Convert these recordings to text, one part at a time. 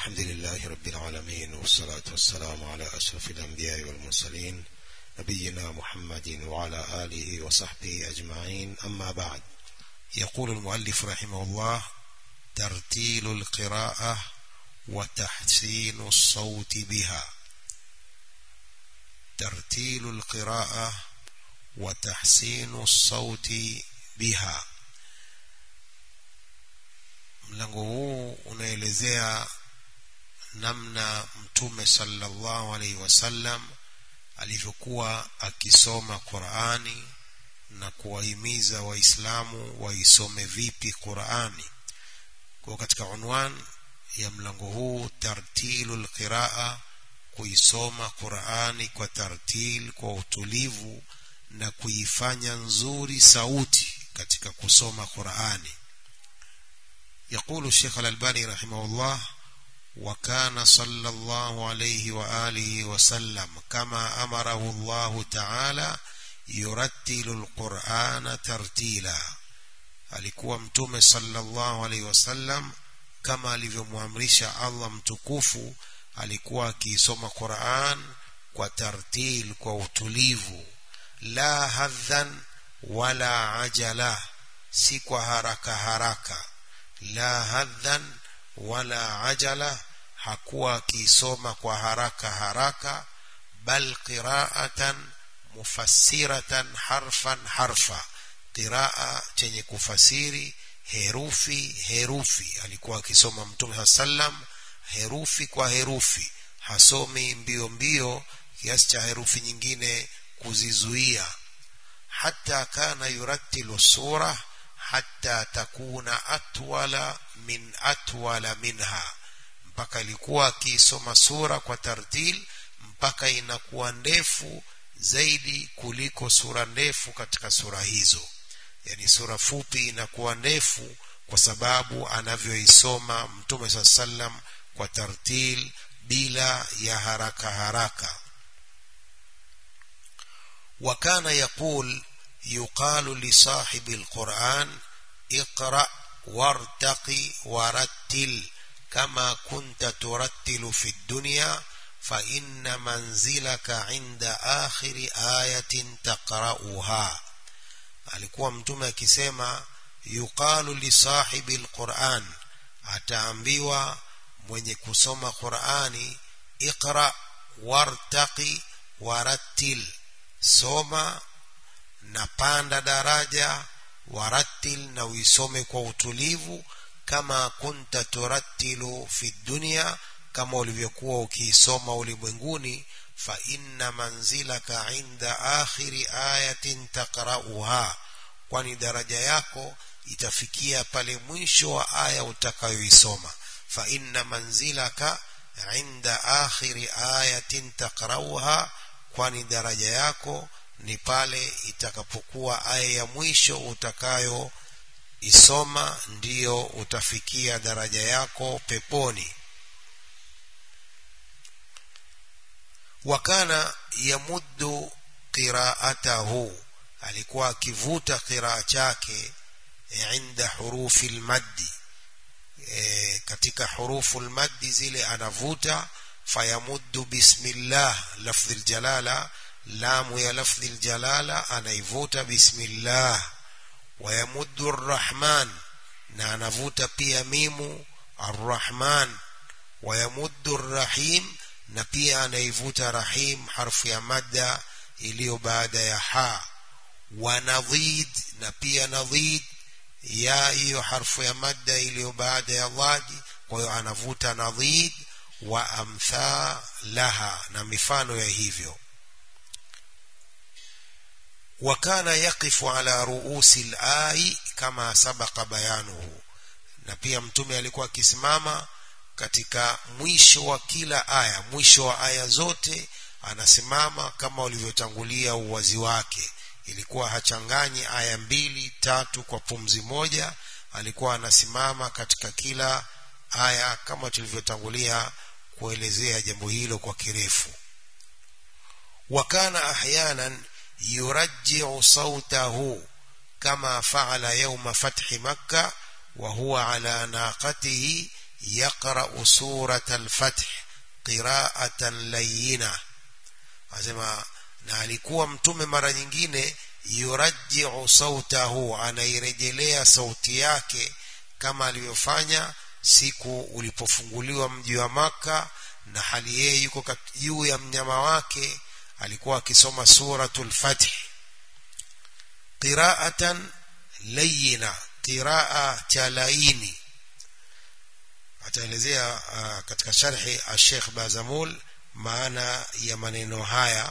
الحمد لله رب العالمين والصلاة والسلام على أشرف الأنبياء والمرسلين نبينا محمد وعلى آله وصحبه أجمعين أما بعد يقول المؤلف رحمه الله ترتيل القراءة وتحسين الصوت بها ترتيل القراءة وتحسين الصوت بها mlango huu unaelezea namna mtume sallallahu alaihi wasallam alivyokuwa akisoma Qur'ani na kuwahimiza waislamu waisome vipi Qur'ani kwa katika unwan ya mlango huu tartilul qiraa kuisoma Qur'ani kwa tartil kwa utulivu na kuifanya nzuri sauti katika kusoma Qur'ani يقول الشيخ الألباني رحمه الله وكان صلى الله عليه وآله وسلم كما أمره الله تعالى يرتل القرآن ترتيلا alikuwa mtume sallallahu alaihi wasallam kama alivyomwamrisha Allah mtukufu alikuwa akiisoma Qur'an kwa tartil kwa utulivu la hadhan wala ajala si kwa haraka haraka la hadhan wala ajala hakuwa akisoma kwa haraka haraka bal qira'atan mufassiratan harfan harfa qiraa chenye kufasiri herufi herufi alikuwa akisoma mtume sallam herufi kwa herufi hasomi mbio mbio kiasi cha herufi nyingine kuzizuia hata kana yurattilu sura hatta takuna atwala min atwala minha mpaka ilikuwa akisoma sura kwa tartil mpaka inakuwa ndefu zaidi kuliko sura ndefu katika sura hizo yani sura fupi inakuwa ndefu kwa sababu anavyoisoma mtume saa sallam kwa tartil bila ya haraka haraka wakana yaqul يقال لصاحب القرآن اقرأ وارتقي ورتل كما كنت ترتل في الدنيا فإن منزلك عند آخر آية تقرأها alikuwa mtume akisema yuqalu lisahibi alquran ataambiwa mwenye kusoma qurani iqra wartaqi warattil soma na panda daraja warattil na uisome kwa utulivu kama kunta turattilu fi dunya kama ulivyokuwa ukiisoma ulimwenguni fa inna manzilaka inda akhiri ayatin taqra'uha kwani daraja yako itafikia pale mwisho wa aya utakayoisoma fa inna manzilaka inda akhiri ayatin taqra'uha kwani daraja yako ni pale itakapokuwa aya ya mwisho utakayo isoma ndiyo utafikia daraja yako peponi wakana yamuddu qiraatahu alikuwa akivuta qiraa chake inda hurufi lmaddi e, katika hurufu lmaddi zile anavuta fayamuddu bismillah lafdhi ljalala lamu ya lafdhi ljalala anaivuta bismillah wayamuddu arrahman na anavuta pia mimu arrahman wayamuddu arrahim na pia anaivuta rahim harfu ya madda iliyo baada ya ha wanadhid na pia nadhid ya hiyo harfu ya madda iliyo baada ya dhadi kwa hiyo anavuta nadhid wa amthalaha na mifano ya hivyo وكان يقف على رؤوس الآي كما سبق بيانه na pia mtume alikuwa akisimama katika mwisho wa kila aya mwisho wa aya zote anasimama kama ulivyotangulia uwazi wake ilikuwa hachanganyi aya mbili tatu kwa pumzi moja alikuwa anasimama katika kila aya kama tulivyotangulia kuelezea jambo hilo kwa kirefu wakana ahyanan يرجع صوته كما فعل يوم فتح مكة وهو على ناقته يقرأ سورة الفتح قراءة لينة asema na alikuwa mtume mara nyingine yurajiu sautahu anairejelea sauti yake kama alivyofanya siku ulipofunguliwa mji wa maka na hali yeye yuko juu ya mnyama wake alikuwa akisoma suratul fath qira'atan layina qiraa cha laini ataelezea uh, katika sharhi al-Sheikh Bazamul maana ya maneno haya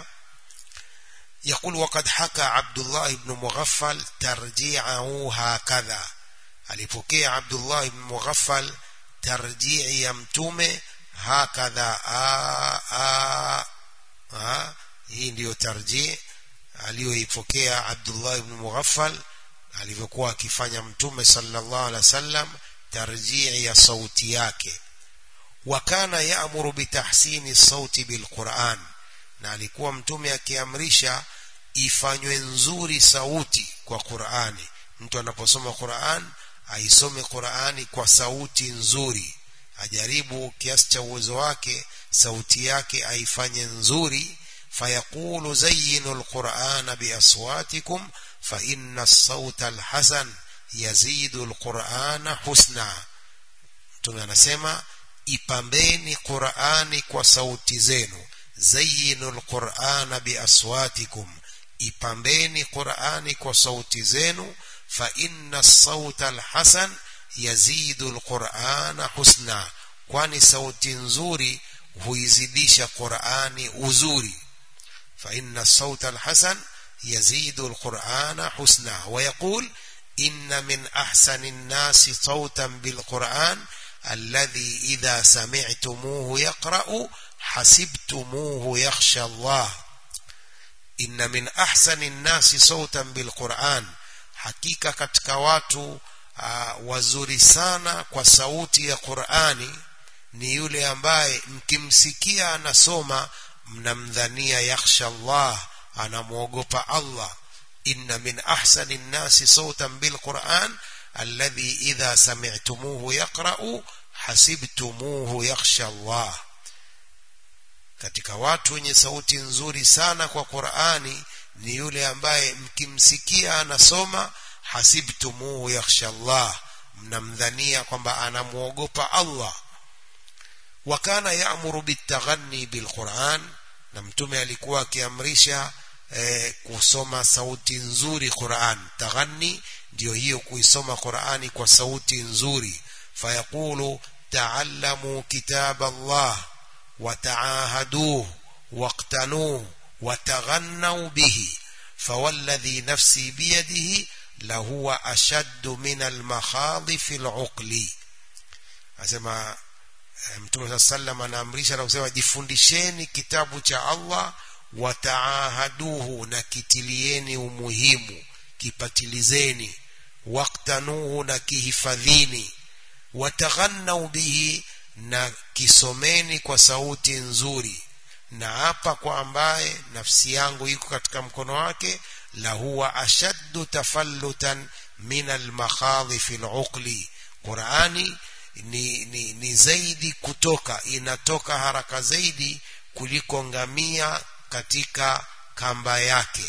يقول وقد حكى عبد الله بن مغفل ترجيعه هكذا alipokea Abdullah ibn Mughaffal tarjii ya mtume hakadha a a a hii ndiyo tarjii aliyoipokea Abdullah ibn Mughaffal alivyokuwa akifanya mtume sallallahu alaihi wasallam tarjii ya sauti yake wakana yaamuru bitahsini sauti bilquran na alikuwa mtume akiamrisha ifanywe nzuri sauti kwa Qur'ani mtu anaposoma Qur'an aisome Qur'ani kwa sauti nzuri ajaribu kiasi cha uwezo wake sauti yake aifanye nzuri fayaqulu zayyinu alqur'ana biaswatikum fa inna as-sawta alhasan yazidu alqur'ana husna mtume anasema ipambeni Qur'ani kwa sauti zenu zayyinu alqur'ana biaswatikum ipambeni Qur'ani kwa sauti zenu fa inna as-sawta alhasan yazidu alqur'ana husna kwani sauti nzuri huizidisha Qur'ani uzuri fa inna as-sawta alhasan yazidu alqur'ana husna wa yaqul inna min ahsani an-nasi sawtan bilqur'an alladhi idha sami'tumuhu yaqra'u hasibtumuhu yakhsha Allah inna min ahsani an-nasi sawtan bilqur'an hakika katika watu uh, wazuri sana kwa sauti ya Qur'ani ni yule ambaye mkimsikia anasoma mnamdhania yakhsha Allah anamwogopa Allah inna min ahsani an-nasi sawtan bilqur'an alladhi idha sami'tumuhu yaqra'u hasibtumuhu yakhsha Allah katika watu wenye sauti nzuri sana kwa Qur'ani ni yule ambaye mkimsikia anasoma hasibtumuhu yakhsha Allah mnamdhania kwamba anamuogopa Allah wakana yaamuru bitaghanni bilquran na mtume alikuwa akiamrisha eh, kusoma sauti nzuri Qur'an taghanni ndio hiyo kuisoma Qur'ani kwa sauti nzuri fayaqulu ta'allamu kitab Allah وتعاهدوه واقتنوه وتغنوا به فوالذي نفسي بيده لهو أشد من المخاض في العقل أسمع mtume saa sallam anaamrisha na kusema jifundisheni kitabu cha allah wataahaduhu na kitilieni umuhimu kipatilizeni waktanuhu na kihifadhini wataghannau bihi na kisomeni kwa sauti nzuri na hapa kwa ambaye nafsi yangu iko katika mkono wake la huwa ashaddu tafallutan min almakhadhi fi luqli qurani ni, ni, ni zaidi kutoka inatoka haraka zaidi kuliko ngamia katika kamba yake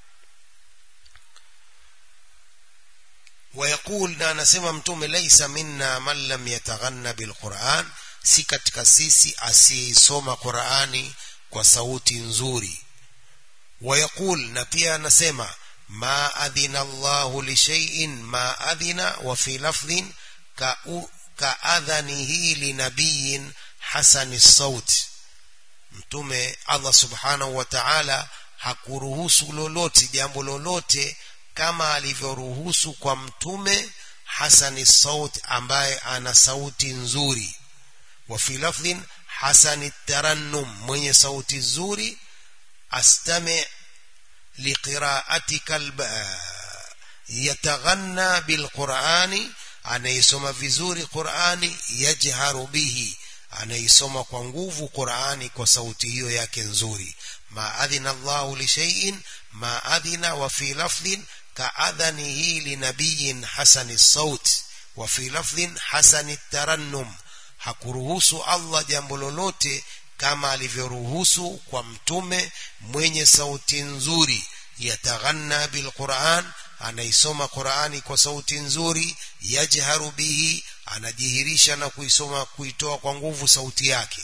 ويقول na anasema mtume laisa minna man lam yataghanna bilquran si katika sisi asiyeisoma qurani kwa sauti nzuri ويقول na pia anasema ma adhina Allahu li shay'in ma adhina wa fi lafdhin ka ka adhanihi li nabiyyin hasani saut mtume Allah subhanahu wa ta'ala hakuruhusu lolote jambo lolote kama alivyoruhusu kwa mtume hasani saut ambaye ana sauti nzuri wa fi lafdhin hasani tarannum mwenye sauti nzuri astami liqiraatika yataghanna bilqurani anaisoma vizuri qurani yajharu bihi anaisoma kwa nguvu qurani kwa sauti hiyo yake nzuri ma adhina Allahu li shay'in ma adhina wa fi lafdhin كأذنه لنبي حسن الصوت وفي لفظ حسن الترنم hakuruhusu Allah jambo lolote kama alivyoruhusu kwa mtume mwenye sauti nzuri yataghanna bilquran anaisoma qurani kwa sauti nzuri yajharu bihi anajihirisha na kuisoma kuitoa kwa nguvu sauti yake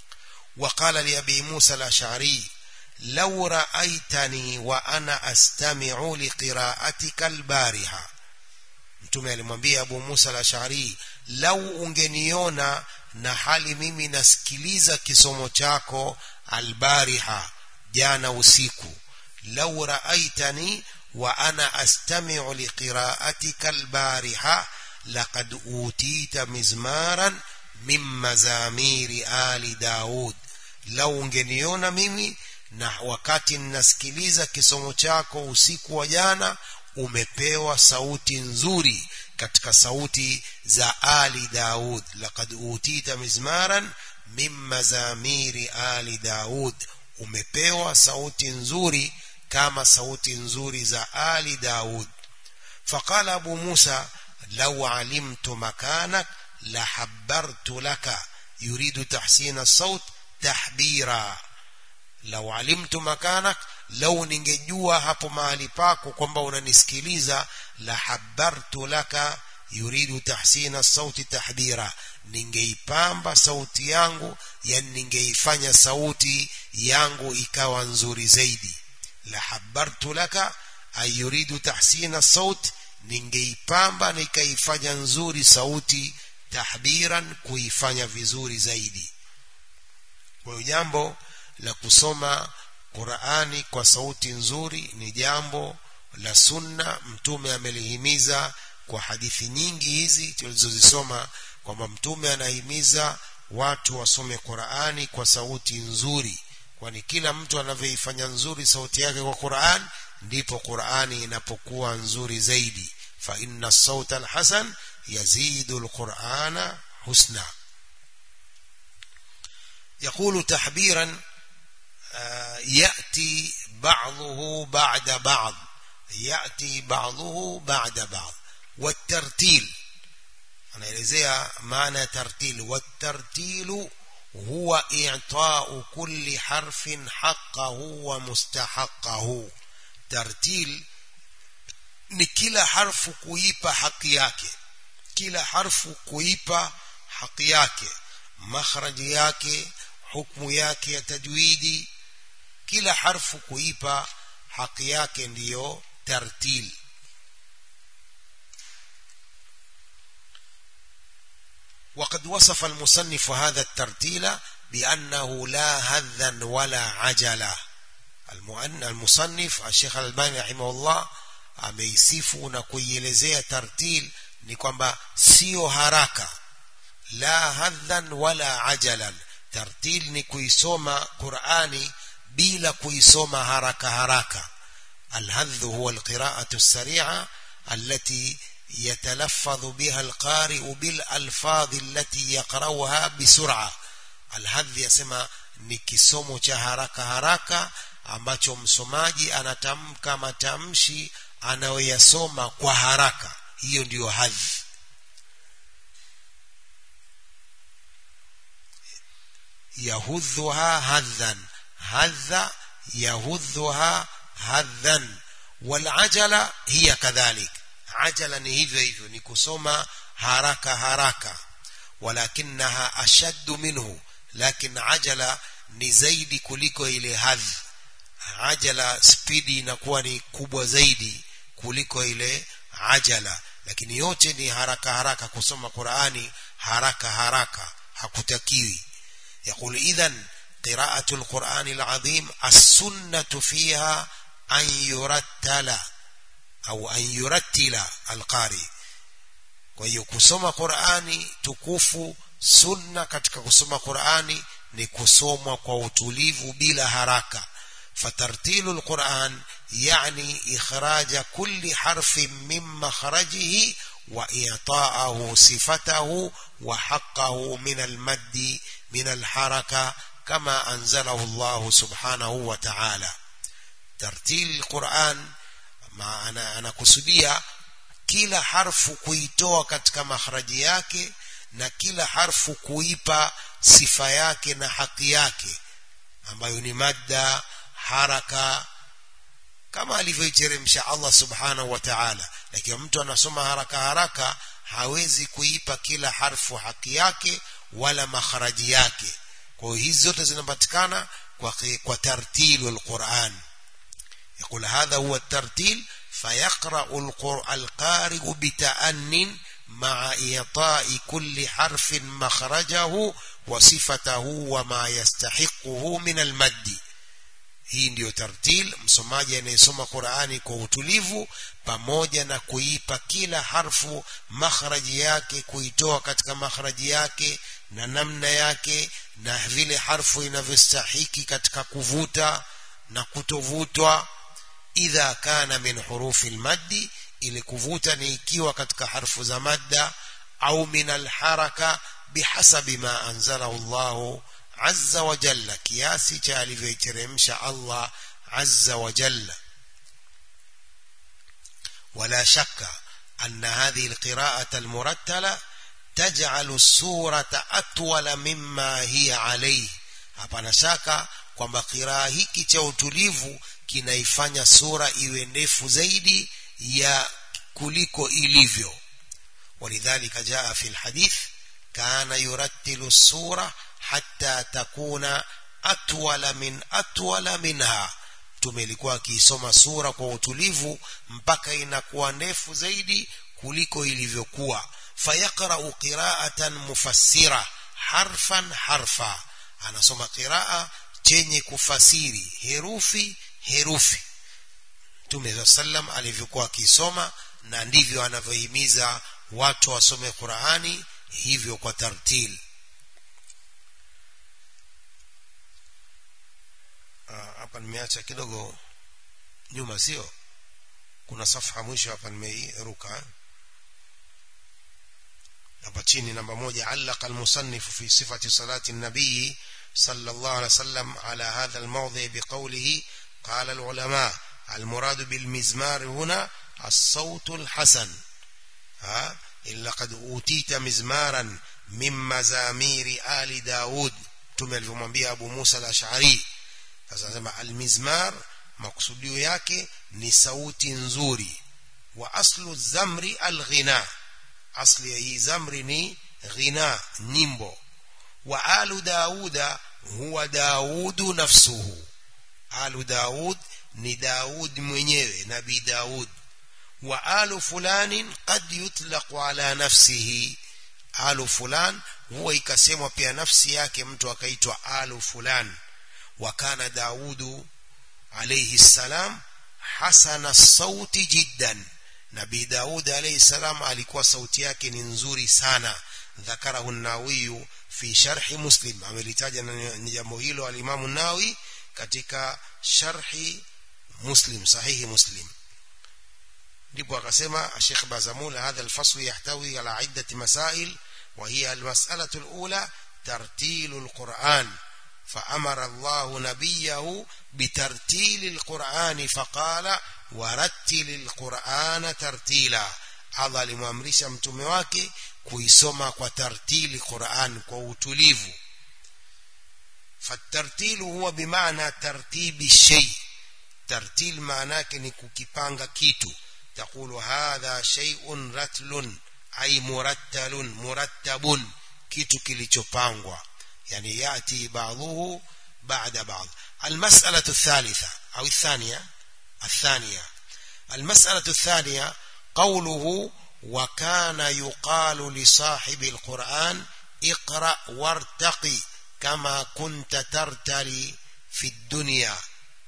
وقال لأبي موسى الأشعري لو رأيتني وأنا أستمع لقراءتك البارحة mtume alimwambia Abu Musa al-Ash'ari lau ungeniona na hali mimi nasikiliza kisomo chako albariha jana usiku lau raaitani wa ana astami'u liqira'atika albariha laqad utita mizmaran min mazamiri ali Daud lau ungeniona mimi na wakati ninasikiliza kisomo chako usiku wa jana umepewa sauti nzuri katika sauti za ali Daud laqad utita mizmaran min mazamiri ali Daud umepewa sauti nzuri kama sauti nzuri za ali Daud فقال أبو موسى لو علمت مكانك لحبرت لك يريد تحسين الصوت تحبيرا لو علمت مكانك lau ningejua hapo mahali pako kwamba unanisikiliza la habartu laka yuridu tahsina sauti tahbira ningeipamba sauti yangu yani ningeifanya sauti yangu ikawa nzuri zaidi la habartu laka ay yuridu tahsina sauti ningeipamba nikaifanya nzuri sauti tahbiran kuifanya vizuri zaidi kwa hiyo jambo la kusoma Qur'ani kwa sauti nzuri ni jambo la sunna mtume amelihimiza kwa hadithi nyingi hizi tulizozisoma kwamba mtume anahimiza watu wasome Qur'ani kwa sauti nzuri kwani kila mtu anavyoifanya nzuri sauti yake kwa Qur'an ndipo Qur'ani inapokuwa nzuri zaidi fa inna sauta alhasan yazidu alqur'ana husna يقول تحبيرا يأتي بعضه بعد بعض يأتي بعضه بعد بعض والترتيل anaelezea maana ya tartil والترتيل هو إعطاء كل حرف حقه ومستحقه ترتيل ni kila harfu kuipa haki yake kila harfu kuipa haki yake makhraji yake hukmu yake ya tajwidi kila harfu kuipa haki yake ndiyo tartil وقد وصف المصنف هذا الترتيل بأنه لا هذا ولا عجلة المصنف الشيخ الألباني رحمه الله ameisifu na kuielezea tartil ni kwamba sio haraka la hadhan wala ajalan tartil ni kuisoma Qur'ani bila kuisoma haraka haraka الهذ هو القراءة السريعة التي يتلفظ بها القارئ بالألفاظ التي يقرأها بسرعة الهذ يسمى ni kisomo cha haraka haraka ambacho msomaji anatamka matamshi anayoyasoma kwa haraka hiyo ndiyo hadhi yahudhuha hadhan hadha yahudhuha hadhan walajala hiya kadhalik ajala ni hivyo hivyo ni kusoma haraka haraka walakinaha ashaddu minhu lakin ajala ni zaidi kuliko ile hadhi ajala spidi inakuwa ni kubwa zaidi kuliko ile ajala lakini yote ni haraka haraka kusoma Qur'ani haraka haraka hakutakiwi يقول إذن قراءة القرآن العظيم السنة فيها أن يرتل أو أن يرتل القارئ kwa hiyo kusoma Qur'ani tukufu sunna katika kusoma Qur'ani ni kusomwa kwa utulivu bila haraka fatartilu alquran yani ikhraja kulli harfin min makhrajihi wa i'ta'ahu sifatahu wa haqqahu min almaddi min alharaka kama anzalahu Allah subhanahu wa ta'ala tartil alquran maana anakusudia kila harfu kuitoa katika makhraji yake na kila harfu kuipa sifa yake na haki yake ambayo ni madda haraka kama alivyoiteremsha Allah subhanahu wa ta'ala lakini mtu anasoma haraka haraka hawezi kuipa kila harfu haki yake wala makharaji yake kwa hiyo hizi zote zinapatikana kwa kwa tartilu alquran يقول هذا هو الترتيل فيقرأ القارئ بتأن مع إعطاء كل حرف مخرجه وصفته وما يستحقه من المد hii ndiyo tartil msomaji anayesoma qurani kwa utulivu pamoja na kuipa kila harfu makhraji yake kuitoa katika makhraji yake na namna yake na vile harfu inavyostahiki katika kuvuta na kutovutwa idha kana min hurufi lmaddi ili kuvuta ni ikiwa katika harfu za madda au min alharaka bihasabi ma anzalahu llahu azza wa jalla kiasi cha alivyoiteremsha Allah azza wa jalla ولا شك أن هذه القراءة المرتلة تجعل السورة أطول مما هي عليه hapana shaka kwamba kiraa hiki cha utulivu kinaifanya sura iwe ndefu zaidi ya kuliko ilivyo ولذلك جاء في الحديث كان يرتل السورة حتى تكون أطول من أطول منها mtume ilikuwa akiisoma sura kwa utulivu mpaka inakuwa ndefu zaidi kuliko ilivyokuwa fayaqra'u qira'atan mufassira harfan harfa anasoma qiraa chenye kufasiri herufi herufi mtume sallam alivyokuwa akisoma na ndivyo anavyohimiza watu wasome Qur'ani hivyo kwa tartil hapa nimeacha kidogo nyuma sio kuna safha mwisho hapa nimeiruka hapa chini namba moja allaka almusannif fi sifati salati nabii صلى الله عليه وسلم على هذا الموضع بقوله قال العلماء المراد بالمزمار هنا الصوت الحسن ها إلا قد أوتيت مزمارا من مزامير آل داود تمل فمبيا أبو موسى الأشعري فسنسمى المزمار مقصوديو yake ni sauti nzuri wa aslu zamri alghina asli ya hii zamri ni ghina nyimbo wa alu dauda huwa daudu nafsuhu alu daud ni daud mwenyewe nabii daud wa alu fulanin qad yutlaqu ala nafsihi alu fulan huwa ikasemwa pia nafsi yake mtu akaitwa alu fulan wa kana daudu alayhi salam hasana sauti jiddan nabii daud alayhi salam alikuwa sauti yake ni nzuri sana ذكره الناوي في شرح مسلم amelitaja ni jambo hilo alimamu nawi katika sharhi muslim sahihi muslim ndipo akasema Sheikh Bazamul hadha alfasl yahtawi ala iddat masail وهي المسألة الأولى ترتيل القرآن فأمر الله نبيه بترتيل القرآن فقال ورتل القرآن ترتيلا Allah alimwamrisha mtume wake kuisoma kwa tartili Qur'an kwa utulivu fatartilu huwa bimaana tartibi shay tartil maana yake ni kukipanga kitu taqulu hadha shay'un ratlun ay murattalun murattabun kitu kilichopangwa yani yati ba'dhuhu ba'da ba'd المسألة الثالثة أو الثانية الثانية المسألة الثانية قوله وكان يقال لصاحب القرآن اقرأ وارتقي كما كنت ترتلي في الدنيا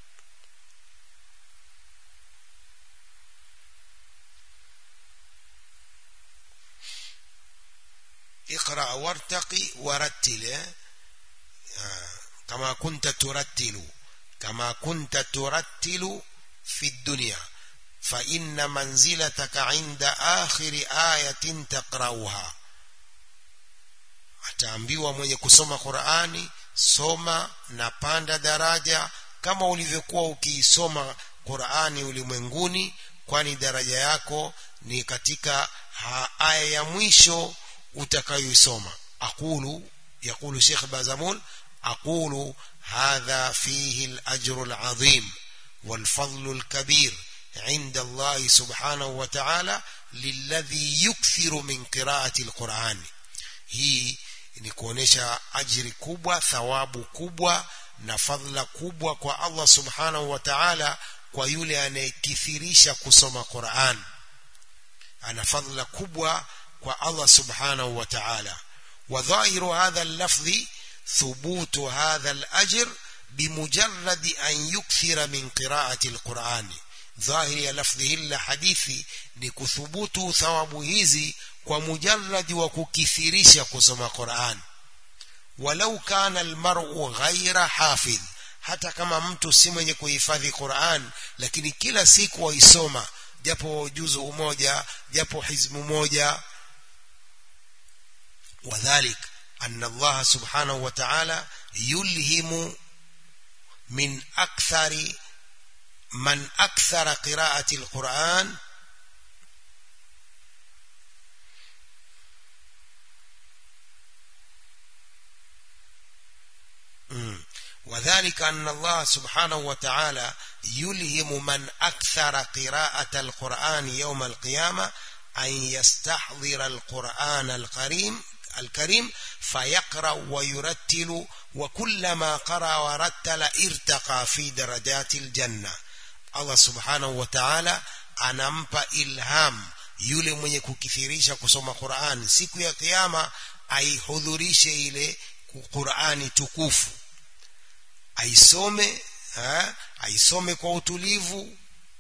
اقرأ وارتقي ورتل كما كنت ترتل كما كنت ترتل في الدنيا فإن منزلتك عند آخر آية تقرأها ataambiwa mwenye kusoma Qur'ani soma na panda daraja kama ulivyokuwa ukiisoma Qur'ani ulimwenguni kwani daraja yako ni katika aya ya mwisho utakayoisoma aqulu yaqulu Sheikh Bazamul aqulu hadha fihi al-ajru al-azim wal-fadlu al-kabir عند الله سبحانه وتعالى للذي يكثر من قراءة القرآن hii ni kuonesha ajiri kubwa thawabu kubwa na fadhila kubwa kwa Allah subhanahu wa ta'ala kwa yule anayekithirisha kusoma Qur'an ana fadhila kubwa kwa Allah subhanahu wa ta'ala wa dhahiru hadha al-lafzi thubutu hadha al-ajr bimujarrad an yukthira min qira'ati al-Qur'an dhahiri ya lafdhi hili la hadithi ni kuthubutu thawabu hizi kwa mujarradi wa kukithirisha kusoma Qur'an walau kana almar'u ghaira hafidh hata kama mtu si mwenye kuhifadhi Qur'an lakini kila siku waisoma japo juzu moja japo hizmu moja wadhalik anna Allah subhanahu wa ta'ala yulhimu min akthari من أكثر قراءة القرآن وذلك أن الله سبحانه وتعالى يلهم من أكثر قراءة القرآن يوم القيامة أن يستحضر القرآن الكريم الكريم فيقرأ ويرتل وكلما قرأ ورتل ارتقى في درجات الجنة Allah subhanahu wa ta'ala anampa ilham yule mwenye kukithirisha kusoma Qur'an siku ya kiyama aihudhurishe ile Qur'ani tukufu aisome ha? aisome kwa utulivu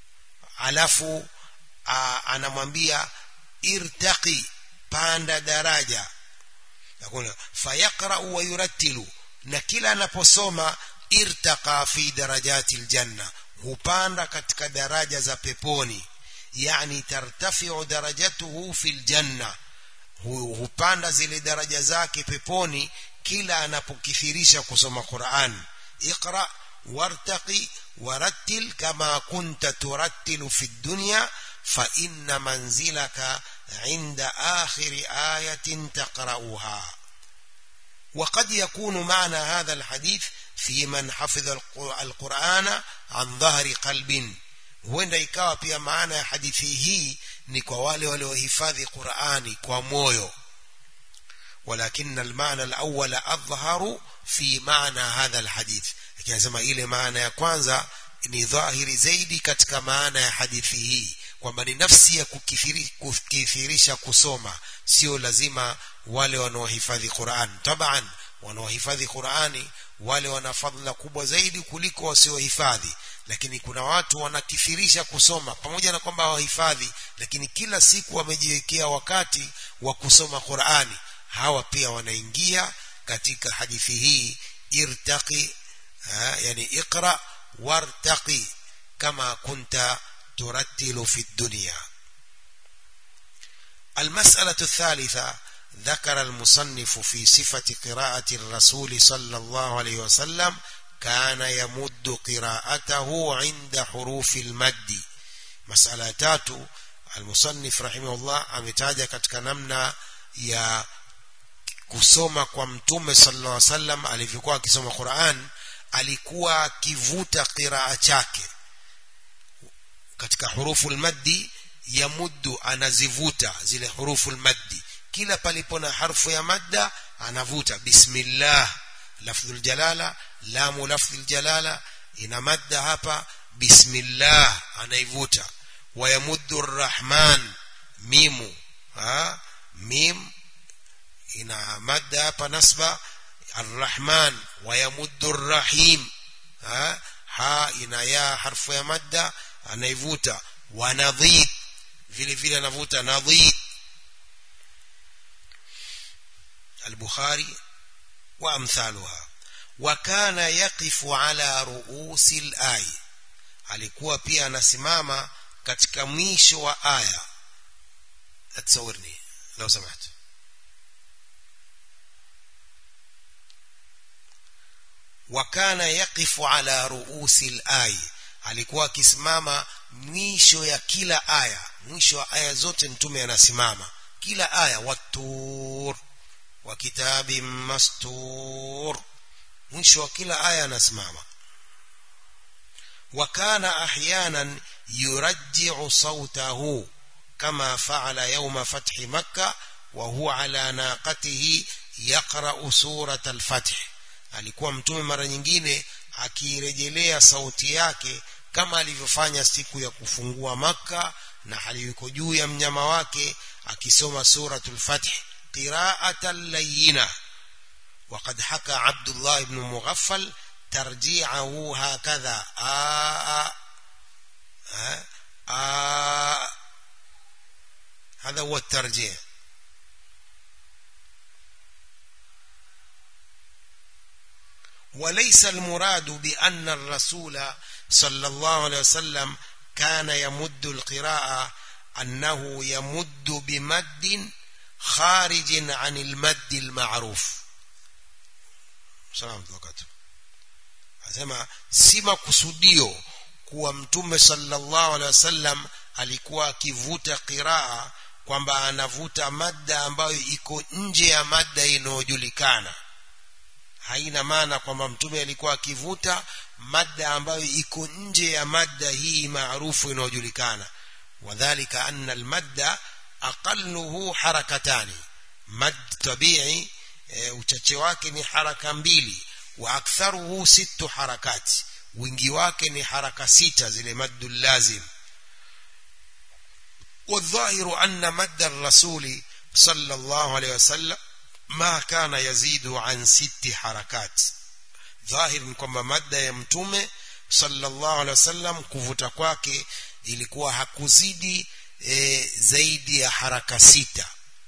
alafu a, anamwambia irtaqi panda daraja yakuna fayaqra wa yurattilu na kila anaposoma irtaqa fi darajati aljanna hupanda katika daraja za peponi yani tartafiu darajatuhu fil janna hupanda zile daraja zake peponi kila anapokithirisha kusoma Qur'an iqra wartaqi warattil kama kunta turattilu fi dunya fa inna manzilaka inda akhir ayatin taqra'uha وقد يكون معنى هذا الحديث في من حفظ القرآن عن ظهر قلب huenda ikawa pia maana ya hadithi hii ni kwa wale waliohifadhi Qur'ani kwa moyo walakin almaana alawwal adhharu fi maana hadha alhadith ikisema ile maana ya kwanza ni dhahiri zaidi katika maana ya hadithi hii kwamba ni nafsi ya kukithirisha kusoma sio lazima wale wanaohifadhi Qur'an taban wanaohifadhi Qur'ani wale wana fadhila kubwa zaidi kuliko wasiohifadhi lakini kuna watu wanakithirisha kusoma pamoja na kwamba hawahifadhi lakini kila siku wamejiwekea wakati wa kusoma Qur'ani hawa pia wanaingia katika hadithi hii irtaqi ha, yani iqra wartaqi kama kunta turattilu fi dunya المسألة الثالثة ذكر المصنف في صفة قراءة الرسول صلى الله عليه وسلم كان يمد قراءته عند حروف المد مسألة تاتو المصنف رحمه الله ametaja katika namna ya kusoma kwa mtume sallallahu alaihi wasallam alivyokuwa akisoma Qur'an alikuwa akivuta qiraa chake katika hurufu almaddi yamuddu anazivuta zile hurufu almaddi kila palipo na harfu ya madda anavuta bismillah lafdhul jalala lamu lafdhul jalala ina madda hapa bismillah anaivuta wayamuddu arrahman mimu ha mim ina madda hapa nasba arrahman wayamuddu arrahim ha ha ina ya harfu ya madda anaivuta wanadhid vile vile anavuta nadhid البخاري وأمثالها وكان يقف على رؤوس الآية alikuwa pia anasimama katika mwisho wa aya atsawirni lau samahat wakana yaqifu ala ruusi al alikuwa akisimama mwisho ya kila aya mwisho wa aya zote mtume anasimama kila aya watur wa kitabin mastur mwisho wa kila aya anasimama وكان احيانا يرجع صوته كما فعل يوم فتح مكه وهو على ناقته يقرا سوره الفتح alikuwa mtume mara nyingine akirejelea sauti yake kama alivyofanya siku ya kufungua maka na aliyuko juu ya mnyama wake akisoma suratul fath qira'atan layyina وقد حكى عبد الله بن مغفل ترجيعه هكذا آآ آآ آآ هذا هو الترجيع وليس المراد بأن الرسول صلى الله عليه وسلم كان يمد القراءة أنه يمد بمد خارج عن المد المعروف سلام وكاته asema si makusudio kuwa mtume sallallahu alaihi wasallam alikuwa akivuta qiraa kwamba anavuta madda ambayo iko nje ya madda inayojulikana haina maana kwamba mtume alikuwa akivuta madda ambayo iko nje ya madda hii maarufu inayojulikana wadhālika anna almadda aqalluhu harakatani mad tabi'i e, uchache wake ni haraka mbili wa aktharuhu sittu harakati wingi wake ni haraka sita zile maddu lazim والظاهر أن مد الرسول صلى الله عليه وسلم ما كان يزيد عن ست حركات ظاهر kwamba madda ya mtume sallallahu alaihi wasallam kuvuta kwake ilikuwa hakuzidi e, zaidi ya haraka sita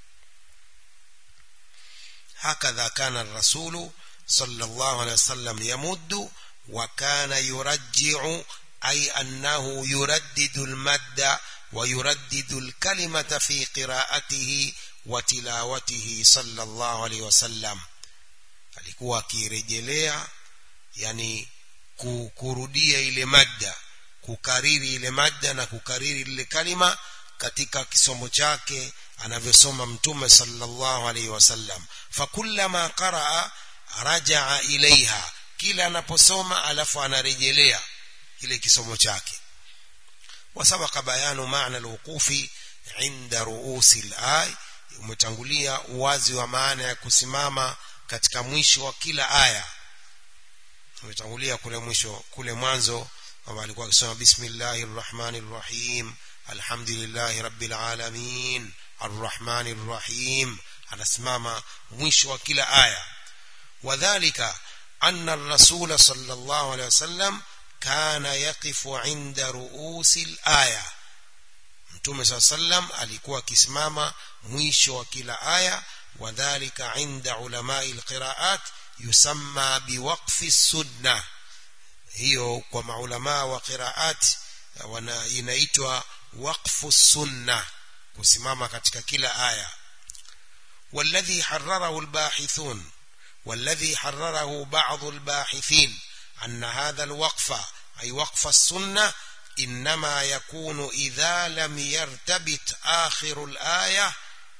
hakadha kana الرسول صلى الله عليه وسلم يمد وكان يرجع أي أنه يردد المد ويردد الكلمة في قراءته وتلاوته صلى الله عليه وسلم alikuwa akirejelea yani kurudia ile madda kukariri ile madda na kukariri ile kalima katika kisomo chake anavyosoma mtume sallallahu alaihi wasallam fakullama qaraa rajaa ilaiha kila anaposoma alafu anarejelea kile kisomo chake وسبق بيان معنى الوقوف عند رؤوس الآي umetangulia uwazi wa maana ya kusimama katika mwisho wa kila aya umetangulia kule mwisho kule mwanzo kwamba alikuwa akisoma bismillahir rahmanir rahim alhamdulillahi rabbil alamin arrahmanir rahim anasimama mwisho wa kila aya wadhālika anna ar-rasul sallallahu alayhi wasallam kana yaqifu inda ruusi al-aya mtume saa sallam alikuwa akisimama mwisho wa kila aya wadhalika inda ulamai alqiraat yusamma biwaqfi sunna hiyo kwa maulamaa wa qiraat wana inaitwa waqfu sunna kusimama katika kila aya والذي حرره الباحثون والذي حرره بعض الباحثين أن هذا الوقف أي وقف السنة إنما يكون إذا لم يرتبط آخر الآية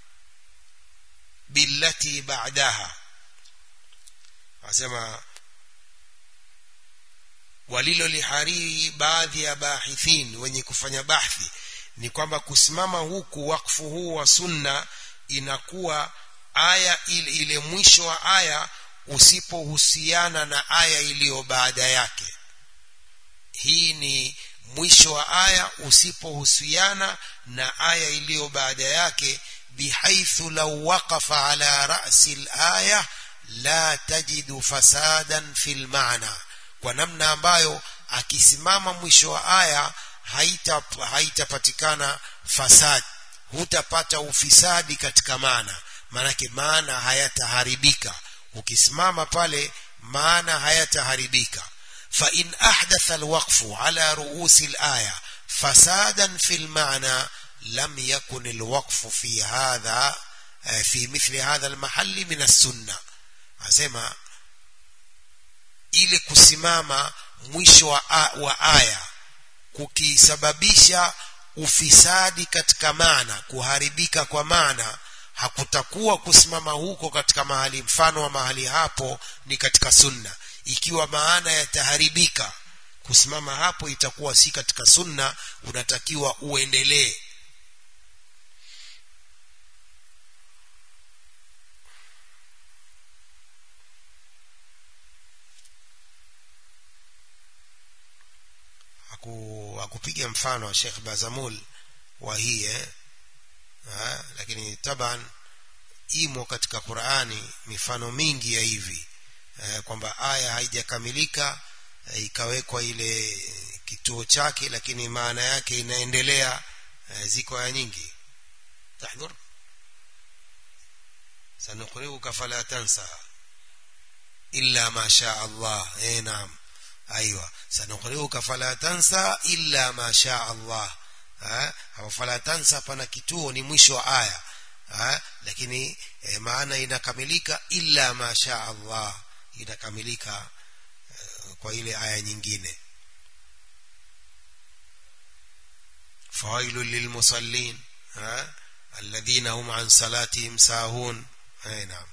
بالتي بعدها أسمى walilolihariri baadhi ya bahithin wenye kufanya bahthi ni kwamba kusimama huku wakfu huu wa sunna inakuwa aya ile, ile mwisho wa aya usipohusiana na aya iliyo baada yake hii ni mwisho wa aya usipohusiana na aya iliyo baada yake bihaithu law waqafa ala ra'si al-aya la tajidu fasadan fil ma'na kwa namna ambayo akisimama mwisho wa aya haita haitapatikana fasad hutapata ufisadi katika maana maanake maana hayataharibika ukisimama pale maana hayataharibika فإن أحدث الوقف على رؤوس الآية فسادا في المعنى لم يكن الوقف في هذا في مثل هذا المحل من السنة أسمع ili kusimama mwisho wa, wa aya kukisababisha ufisadi katika maana kuharibika kwa maana hakutakuwa kusimama huko katika mahali mfano wa mahali hapo ni katika sunna ikiwa maana yataharibika kusimama hapo itakuwa si katika sunna unatakiwa uendelee hakupiga mfano wa Sheikh Bazamul wa hii eh? ha, lakini taban imo katika Qur'ani mifano mingi ya hivi eh, kwamba aya haijakamilika eh, ikawekwa ile kituo chake lakini maana yake inaendelea eh, ziko aya nyingi tahdhur sanuqri'uka fala tansa illa ma sha Allah eh naam ايوه سنقرئك فلا تنسى الا ما شاء الله ha fala tansa pana kituo ni mwisho wa aya ha lakini e, maana inakamilika illa ma sha Allah inakamilika e, kwa ile aya nyingine fawailul lilmusallin ha alladhina hum an salatihim sahun ay naam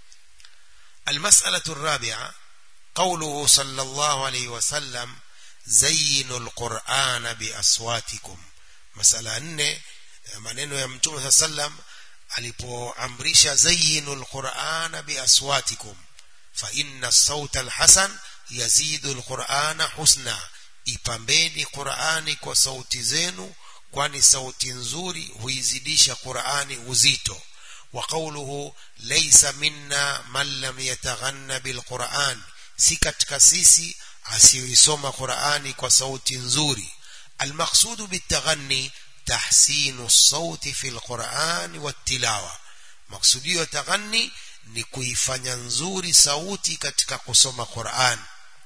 المسألة الرابعة قوله صلى الله عليه وسلم زينوا القرآن بأصواتكم مسألة nne maneno ya mtume saa sallam alipoamrisha zayinu lqurana biaswatikum faina sauta alhasan yazidu lqurana husna ipambeni qurani kwa sauti zenu kwani sauti nzuri huizidisha qurani uzito وقوله ليس منا من لم يتغنى بالقرآن si katika sisi asiyoisoma Qur'ani kwa sauti nzuri almaqsudu bitaghanni tahsinu sauti fi alquran wattilawa maksudio ya taghanni ni kuifanya nzuri sauti katika kusoma Qur'an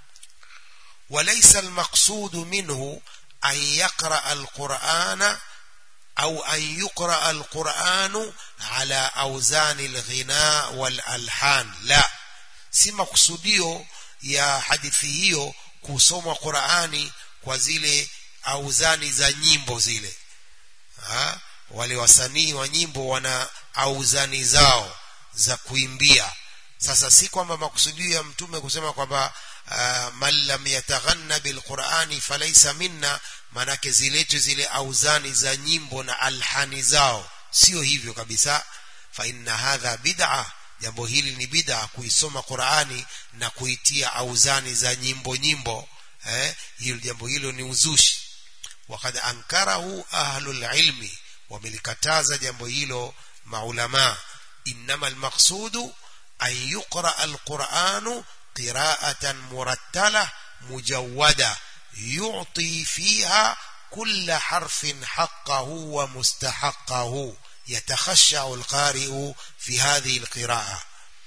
walaysa almaqsudu minhu an yaqra alqur'ana au an yuqra alqur'anu ala awzani alghina walalhan la si makusudio ya hadithi hiyo kusoma Qur'ani kwa zile auzani za nyimbo zile ha? wale wasanii wa nyimbo wana auzani zao za kuimbia sasa si kwamba makusudio ya mtume kusema kwamba uh, man lam yataghanna bilqurani falaysa minna manake ziletwe zile auzani za nyimbo na alhani zao sio hivyo kabisa fa inna hadha bid'a jambo hili ni bid'a kuisoma Qur'ani na kuitia auzani za nyimbo nyimbo eh hilo jambo hilo ni uzushi wakad ankarahu ahlul ilmi wamelikataza jambo hilo maulama innama almaqsudu an yuqra alqur'anu qira'atan murattala mujawwada yu'ti fiha كل حرف حقه ومستحقه يتخشع القارئ في هذه القراءة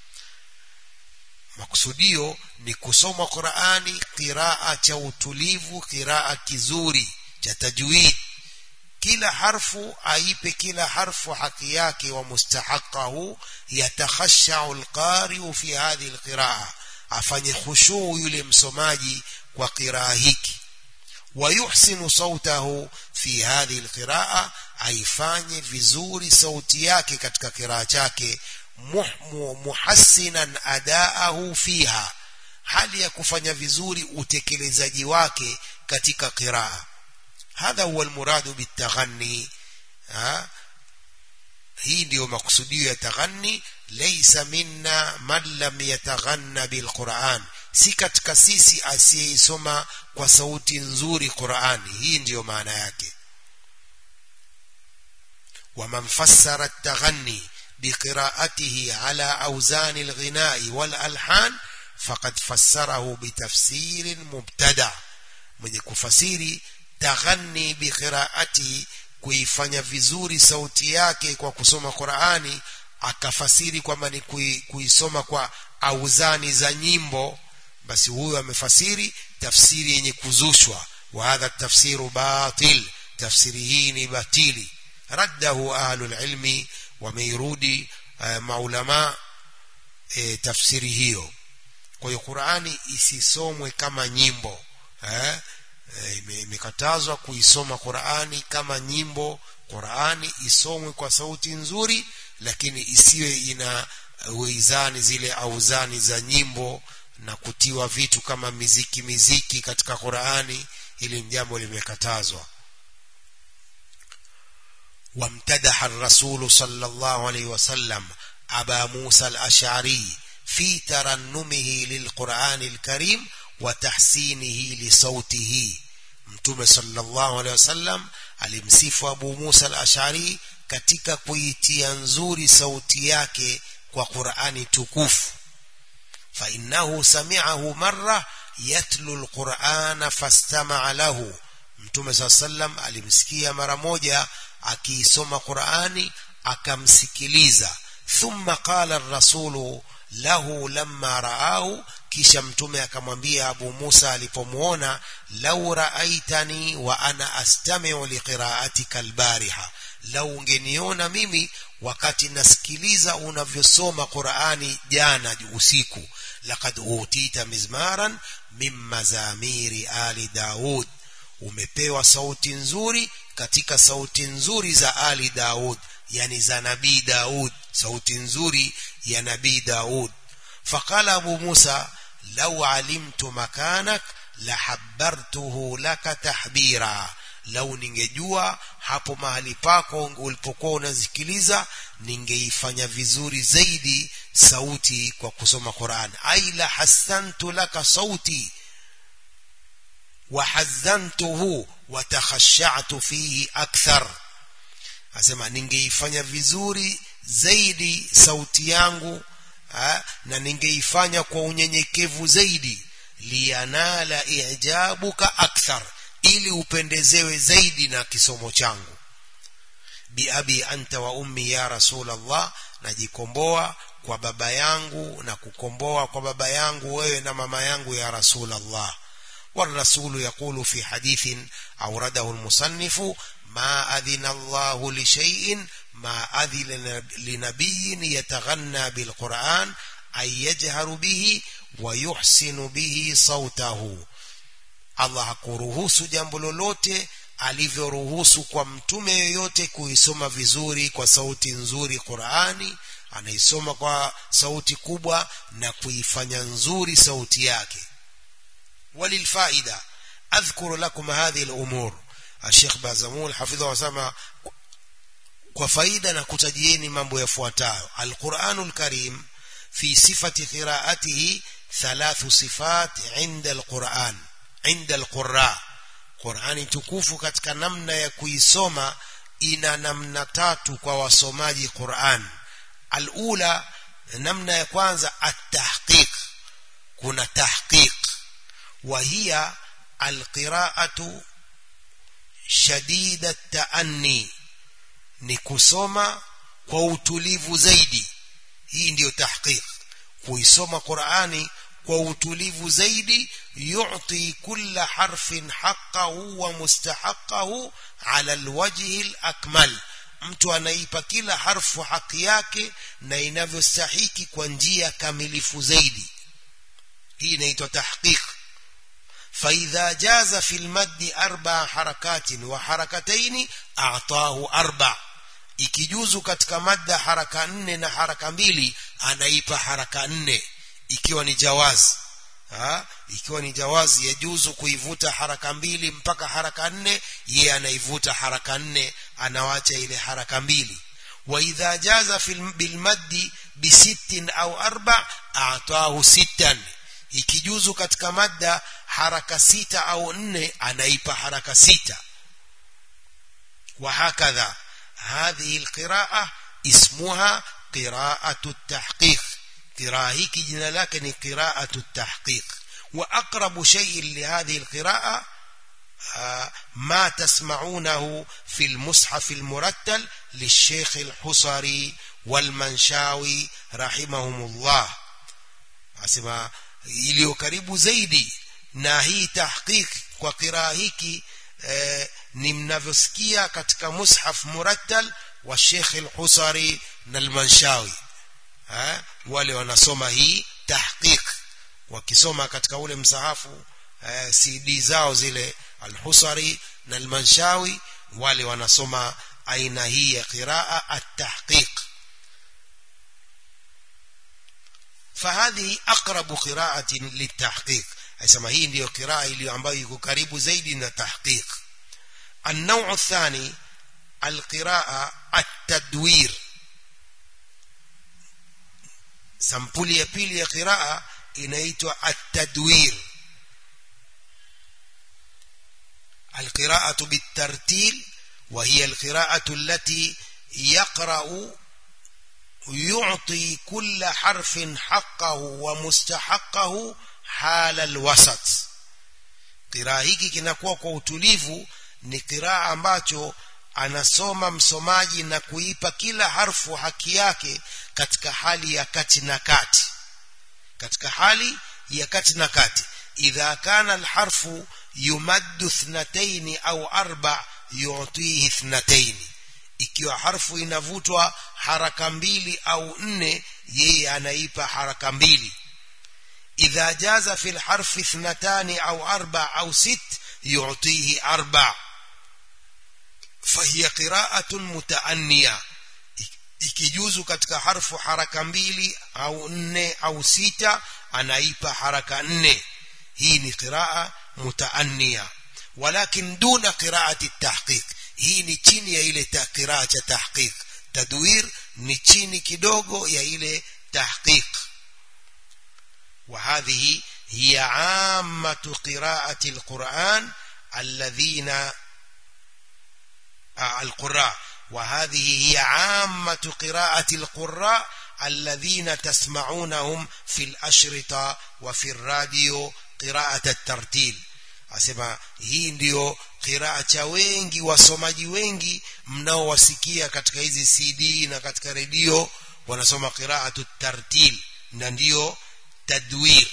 maksudio ni kusoma Qur'ani qiraa cha utulivu qiraa kizuri cha tajwid kila harfu aipe kila harfu haki yake wa mustahaqahu yatakhashau alqari'u fi hadhihi alqiraa afanye khushu yule msomaji kwa qiraa hiki ويحسن صوته في هذه القراءة aifanye vizuri sauti yake katika kiraa chake muhassinan adaahu fiha hali ya kufanya vizuri utekelezaji wake katika qiraa hadha huwa almuradu bitaghanni hii ndiyo makusudio ya taghanni laysa minna man lam yataghanna bilquran si katika sisi asiyeisoma kwa sauti nzuri Qur'ani hii ndiyo maana yake ومن فسر التغني بقراءته على أوزان الغناء والألحان فقد فسره بتفسير مبتدع من كفسيري تغني بقراءته kuifanya vizuri sauti yake kwa kusoma Qur'ani akafasiri kwamba ni kuisoma kwa auzani za nyimbo basi huyo amefasiri tafsiri yenye kuzushwa wa hadha tafsiru batil tafsiri hii ni batili raddahu ahlul ilmi wameirudi uh, maulama e, tafsiri hiyo kwa hiyo Qur'ani isisomwe kama nyimbo eh? imekatazwa kuisoma Qur'ani kama nyimbo Qur'ani isomwe kwa sauti nzuri lakini isiwe ina wizani zile auzani za nyimbo na kutiwa vitu kama miziki miziki katika Qur'ani hili jambo limekatazwa وامتدح الرسول صلى الله عليه وسلم أبا موسى الأشعري في ترنمه للقرآن الكريم وتحسينه لصوته mtume sallallahu alaihi wasallam alimsifu Abu Musa al-Ash'ari katika kuitia nzuri sauti yake kwa Qur'ani tukufu fa innahu sami'ahu marra yatlu al-Qur'ana fastama'a lahu mtume sallam alimsikia mara moja akiisoma Qur'ani akamsikiliza thumma qala ar-rasulu lahu lamma ra'ahu kisha mtume akamwambia Abu Musa alipomuona lau raaitani wa ana astami'u liqira'atika albariha lau ungeniona mimi wakati nasikiliza unavyosoma Qur'ani jana usiku laqad utita mizmaran min mazamiri ali Daud umepewa sauti nzuri katika sauti nzuri za ali Daud yani za nabii Daud sauti nzuri ya nabii Daud faqala Abu Musa لو علمت مكانك لحبرته لك تحبيرا lau ningejua hapo mahali pako ulipokuwa unasikiliza ningeifanya vizuri zaidi sauti kwa kusoma Qur'an ai la hasantu laka sauti wa hazantuhu wa takhashatu fihi akthar asema ningeifanya vizuri zaidi sauti yangu ha, na ningeifanya kwa unyenyekevu zaidi lianala ijabuka akthar ili upendezewe zaidi na kisomo changu biabi anta wa ummi ya rasulallah najikomboa kwa baba yangu na kukomboa kwa baba yangu wewe na mama yangu ya rasulallah والرسول يقول في حديث أورده المصنف ما أذن الله لشيء ما أذن لنبي يتغنى بالقرآن أن يجهر به ويحسن به صوته Allah hakuruhusu jambo lolote alivyoruhusu kwa mtume yoyote kuisoma vizuri kwa sauti nzuri Qur'ani anaisoma kwa sauti kubwa na kuifanya nzuri sauti yake وللفائدة أذكر لكم هذه الأمور الشيخ بازمول حفظه وسلم kwa faida na kutajieni mambo yafuatayo alquranul karim fi sifati qiraatihi thalathu sifat inda alquran inda alqurra qurani tukufu katika namna ya kuisoma ina namna tatu kwa wasomaji quran alula namna ya kwanza at-tahqiq kuna tahqiq وهي القراءة شديد التأني ni kusoma kwa utulivu zaidi hii ndiyo tahqiq kuisoma Qur'ani kwa utulivu zaidi yu'ti kulla harfin haqqahu wa mustahaqqahu ala alwajhi alakmal mtu anaipa kila harfu haki yake na inavyostahiki kwa njia kamilifu zaidi hii inaitwa tahqiq فإذا جاز في المد أربع حركات وحركتين أعطاه أربع ikijuzu katika madda haraka nne na haraka mbili anaipa haraka nne ikiwa ni jawazi ha? ikiwa ni jawazi yajuzu kuivuta haraka mbili mpaka haraka nne yeye anaivuta haraka nne anawacha ile haraka mbili wa idha jaza bilmaddi bisittin au arba atahu sittan ikijuzu katika madda haraka sita au nne anaipa haraka sita وهكذا هذه القراءة اسمها قراءة التحقيق قراءة جنا لكن قراءة التحقيق وأقرب شيء لهذه القراءة ما تسمعونه في المصحف المرتل للشيخ الحصري والمنشاوي رحمهم الله أسمع iliyo karibu zaidi na hii tahqiq kwa qiraa hiki eh, ni mnavyosikia katika mushaf murattal wa Sheikh al-Husari na al-Manshawi eh, wale wanasoma hii tahqiq wakisoma katika ule msahafu eh, cd zao zile alhusari na almanshawi wale wanasoma aina hii ya qiraa at-tahqiq فهذه أقرب قراءة للتحقيق أسمى هي ndio قراءة iliyo ambayo iko karibu zaidi na tahqiq النوع الثاني القراءة التدوير sampuli ya pili ya qiraa inaitwa at-tadwir القراءة بالترتيل وهي القراءة التي يقرأ يعطي كل حرف حقه ومستحقه حال الوسط qiraa hiki kinakuwa kwa utulivu ni qiraa ambacho anasoma msomaji na kuipa kila harfu haki yake katika hali ya kati na kati katika hali ya kati na kati idha kana alharfu yumaddu ithnatayn au arba yu'tihi ithnatayn ikiwa harfu inavutwa haraka mbili au nne yeye anaipa haraka mbili idha jaza fi alharfi ithnatani au arba au sit yu'tihi arba fahiya qira'atun mutaanniya ikijuzu katika harfu haraka mbili au nne au sita anaipa haraka nne hii ni qiraa mutaanniya walakin duna qiraati tahqiq hii ni chini ya ile qiraa cha tahqiq tadwir ni chini kidogo ya ile tahqiq وهذه هي عامة قراءة القرآن الذين آه القراء وهذه هي عامة قراءة القراء الذين تسمعونهم في الأشرطة وفي الراديو قراءة الترتيل asema hii ndiyo qiraa cha wengi wasomaji wengi mnaowasikia katika hizi cd na katika redio wanasoma qiraatu tartil na ndiyo tadwir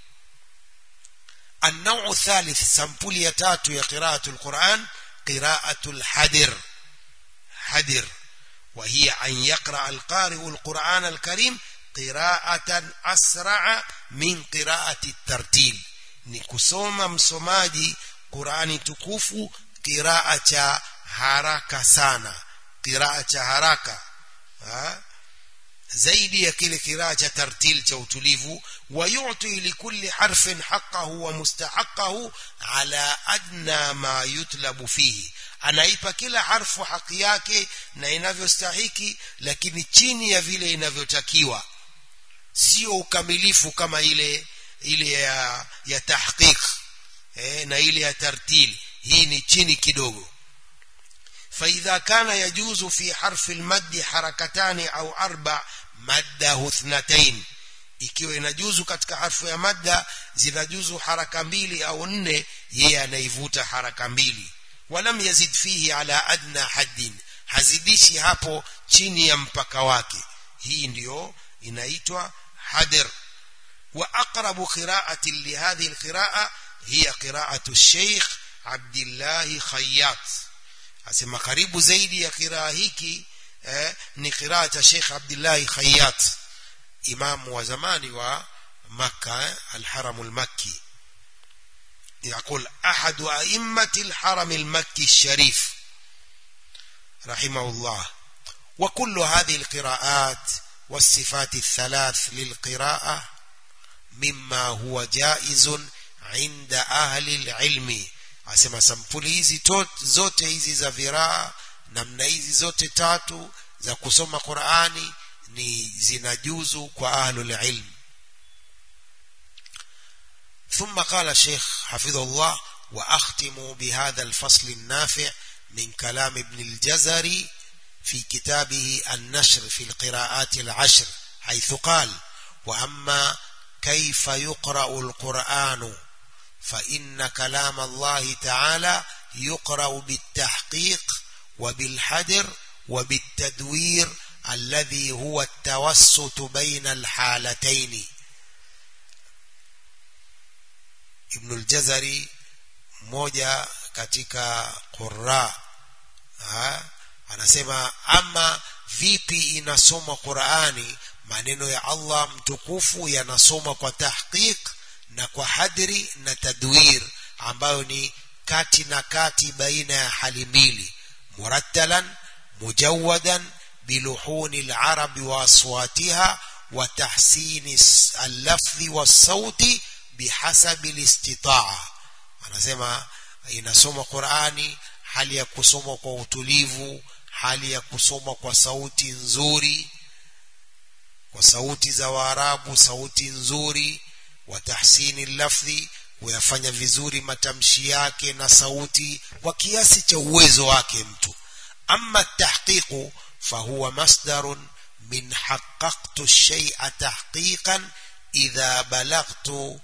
النوع الثالث سمبولية تاتو يا قراءة القرآن قراءة الحدر حدر وهي أن يقرأ القارئ القرآن الكريم قراءة أسرع من قراءة الترتيل نكسوما مسوماجي قرآن تكوفو قراءة haraka sana qiraa cha haraka ha? zaidi ya kile kiraa cha tartil cha utulivu wayuti likulli harfin haqqahu wa mustahaqqahu ala adna ma yutlabu fihi anaipa kila harfu haki yake na inavyostahiki lakini chini ya vile inavyotakiwa sio ukamilifu kama ile ile ya, ya tahqiq eh, na ile ya tartil hii ni chini kidogo فإذا كان يجوز في حرف المد حركتان أو أربع مده اثنتين ikiwa inajuzu katika harfu ya madda zinajuzu haraka mbili au nne yeye anaivuta haraka mbili walam yazid fihi ala adna haddin hazidishi hapo chini ya mpaka wake hii ndiyo inaitwa hadir wa aqrabu qira'ati li hadhihi alqira'a hiya qira'atu ash-shaykh Abdullah Khayyat asema karibu zaidi ya kiraa hiki eh, ni kiraa cha Sheikh Abdullah Khayyat imamu wa zamani wa Makka eh, al-Haram al-Makki يقول أحد أئمة الحرم المكي الشريف رحمه الله وكل هذه القراءات والصفات الثلاث للقراءة مما هو جائز عند أهل العلم asema sampuli hizi zote hizi za viraa namna hizi zote tatu za kusoma Qur'ani ni zinajuzu kwa ahlul ilm ثم قال الشيخ حفظه الله وأختم بهذا الفصل النافع من كلام ابن الجزري في كتابه النشر في القراءات العشر حيث قال وأما كيف يقرأ القرآن فإن كلام الله تعالى يقرأ بالتحقيق وبالحدر وبالتدوير الذي هو التوسط بين الحالتين ابن الجزري moja katika qurra anasema ama vipi inasoma Qur'ani maneno ya Allah mtukufu yanasoma kwa tahqiq na kwa hadri na tadwir ambayo ni kati na kati baina ya hali mbili murattalan mujawadan biluhuni larabi wa aswatiha wa tahsini allafdhi wassauti bihasabi listitaa anasema inasoma qurani hali ya kusoma kwa utulivu hali ya kusoma kwa sauti nzuri kwa sauti za waarabu sauti nzuri wa tahsini lafdhi kuyafanya vizuri matamshi yake na sauti kwa kiasi cha uwezo wake mtu ama tahqiqu fahuwa masdarun min haqqaqtu shay'a tahqiqan idha balagtu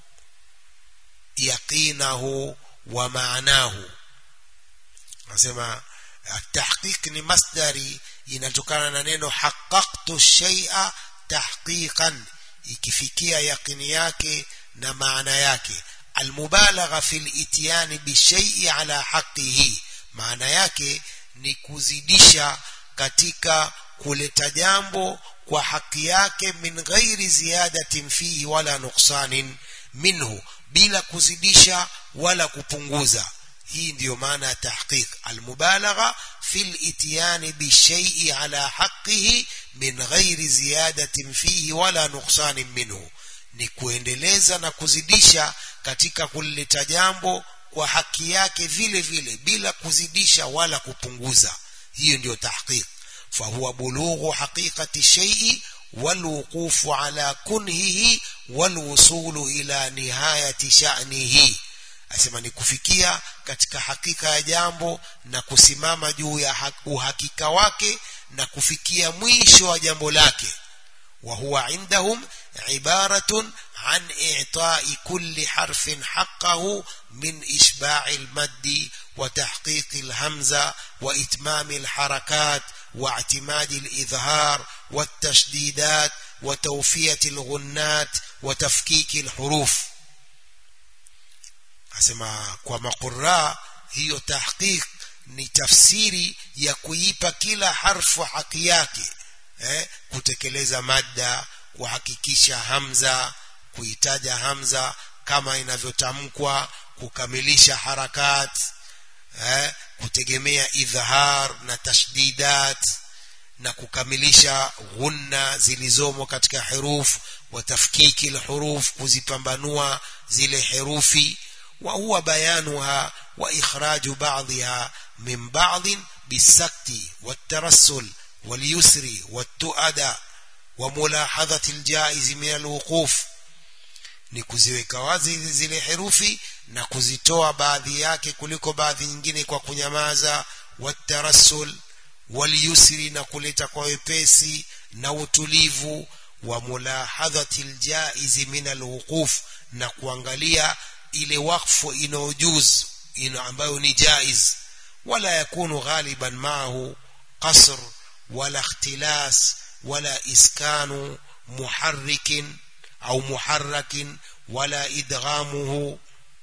yaqinahu wa maanahu nasema tahqiq ni masdari inatokana na neno haqqaqtu shay'a tahqiqan ikifikia yaqini yake na maana yake almubalagha fil ityani bishai'i ala haqqihi maana yake ni kuzidisha katika kuleta jambo kwa haki yake min ghairi ziyadatin fihi wala nuksanin minhu bila kuzidisha wala kupunguza hii ndiyo maana ya tahqiq almubalagha fil ityani bishai'i ala haqqihi min ghairi ziyadatin fihi wala nuksanin minhu ni kuendeleza na kuzidisha katika kulileta jambo kwa haki yake vile vile bila kuzidisha wala kupunguza hiyo ndiyo tahqiq fahuwa bulughu haqiqati shay'i والوقوف على كنهه والوصول إلى نهاية شأنه asema ni kufikia katika hakika ya jambo na kusimama juu ya uhakika wake na kufikia mwisho wa jambo lake وهو عندهم عبارة عن إعطاء كل حرف حقه من إشباع المد وتحقيق الهمزة وإتمام الحركات واعتماد الإظهار والتشديدات وتوفية الغنات وتفكيك الحروف asema kwa maquraa hiyo tahqiq ni tafsiri ya kuipa kila harfu haki yake eh, kutekeleza madda kuhakikisha hamza kuitaja hamza kama inavyotamkwa kukamilisha harakat eh, kutegemea idhhar na tashdidat na kukamilisha ghunna zilizomo katika huruf wa tafkiki alhuruf kuzipambanua zile herufi wa huwa bayanuha wa ikhraju ba'dha min ba'd bisakti والترسل واليسر والتؤدى وملاحظة الجائز من الوقوف ni kuziweka wazi zile herufi na kuzitoa baadhi yake kuliko baadhi nyingine kwa kunyamaza watarasul walyusri na kuleta kwa wepesi na utulivu wa mulahadhati ljaizi min alwuquf na kuangalia ile wakfu inayojuz ina ambayo ni jaiz wala yakunu ghaliban maahu qasr wala ikhtilas wala iskanu muharrikin au muharrakin wala idghamuhu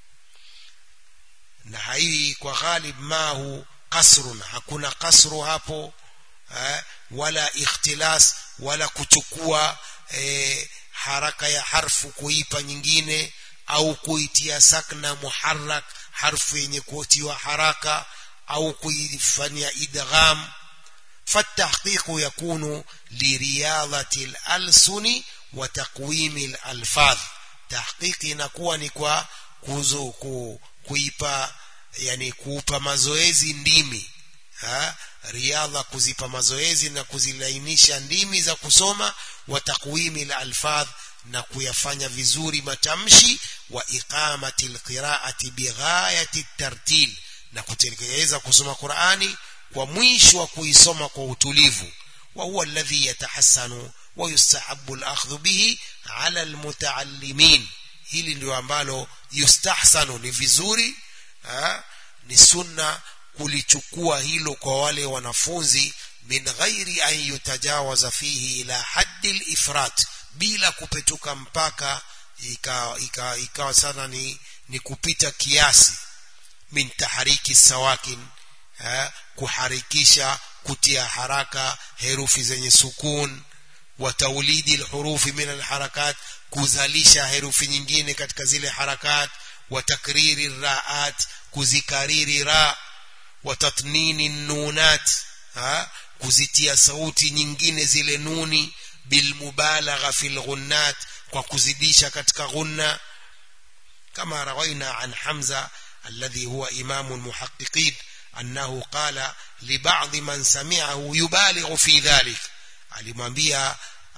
na hii kwa ghalib mahu kasrun hakuna kasru hapo eh, wala ikhtilas wala kuchukua eh, haraka ya harfu kuipa nyingine au kuitia sakna muharrak harfu yenye kuotiwa haraka au kuifanyia idgham فالتحقيق يكون لرياضة الألسن وتقويم الألفاظ تحقيق inakuwa ni kwa kuzo ku, kuipa yani kuupa mazoezi ndimi ha? riadha kuzipa mazoezi na kuzilainisha ndimi za kusoma wa takwimi alfadh na kuyafanya vizuri matamshi wa iqamati alqiraati bighayati tartil na kutekeleza kusoma Qur'ani kwa mwisho wa kuisoma kwa utulivu wa huwa alladhi yatahassanu wa yustahabbu al-akhdhu bihi ala al-mutaallimin hili ndio ambalo yustahsanu ni vizuri ha? ni sunna kulichukua hilo kwa wale wanafunzi min ghairi an yutajawaza fihi ila haddi al-ifrat bila kupetuka mpaka ikawa ika, ika sana ni, ni kupita kiasi min tahariki sawakin ha? kuharikisha kutia haraka herufi zenye sukun wa taulidi alhurufi min alharakat kuzalisha herufi nyingine katika zile harakat wa takriri raat kuzikariri ra wa tatnini nunat ha kuzitia sauti nyingine zile nuni bilmubalagha fil ghunnat kwa kuzidisha katika ghunna kama rawaina an hamza alladhi huwa imamu almuhaqqiqin annahu qala li ba'd man sami'ahu yubalighu fi dhalik alimwambia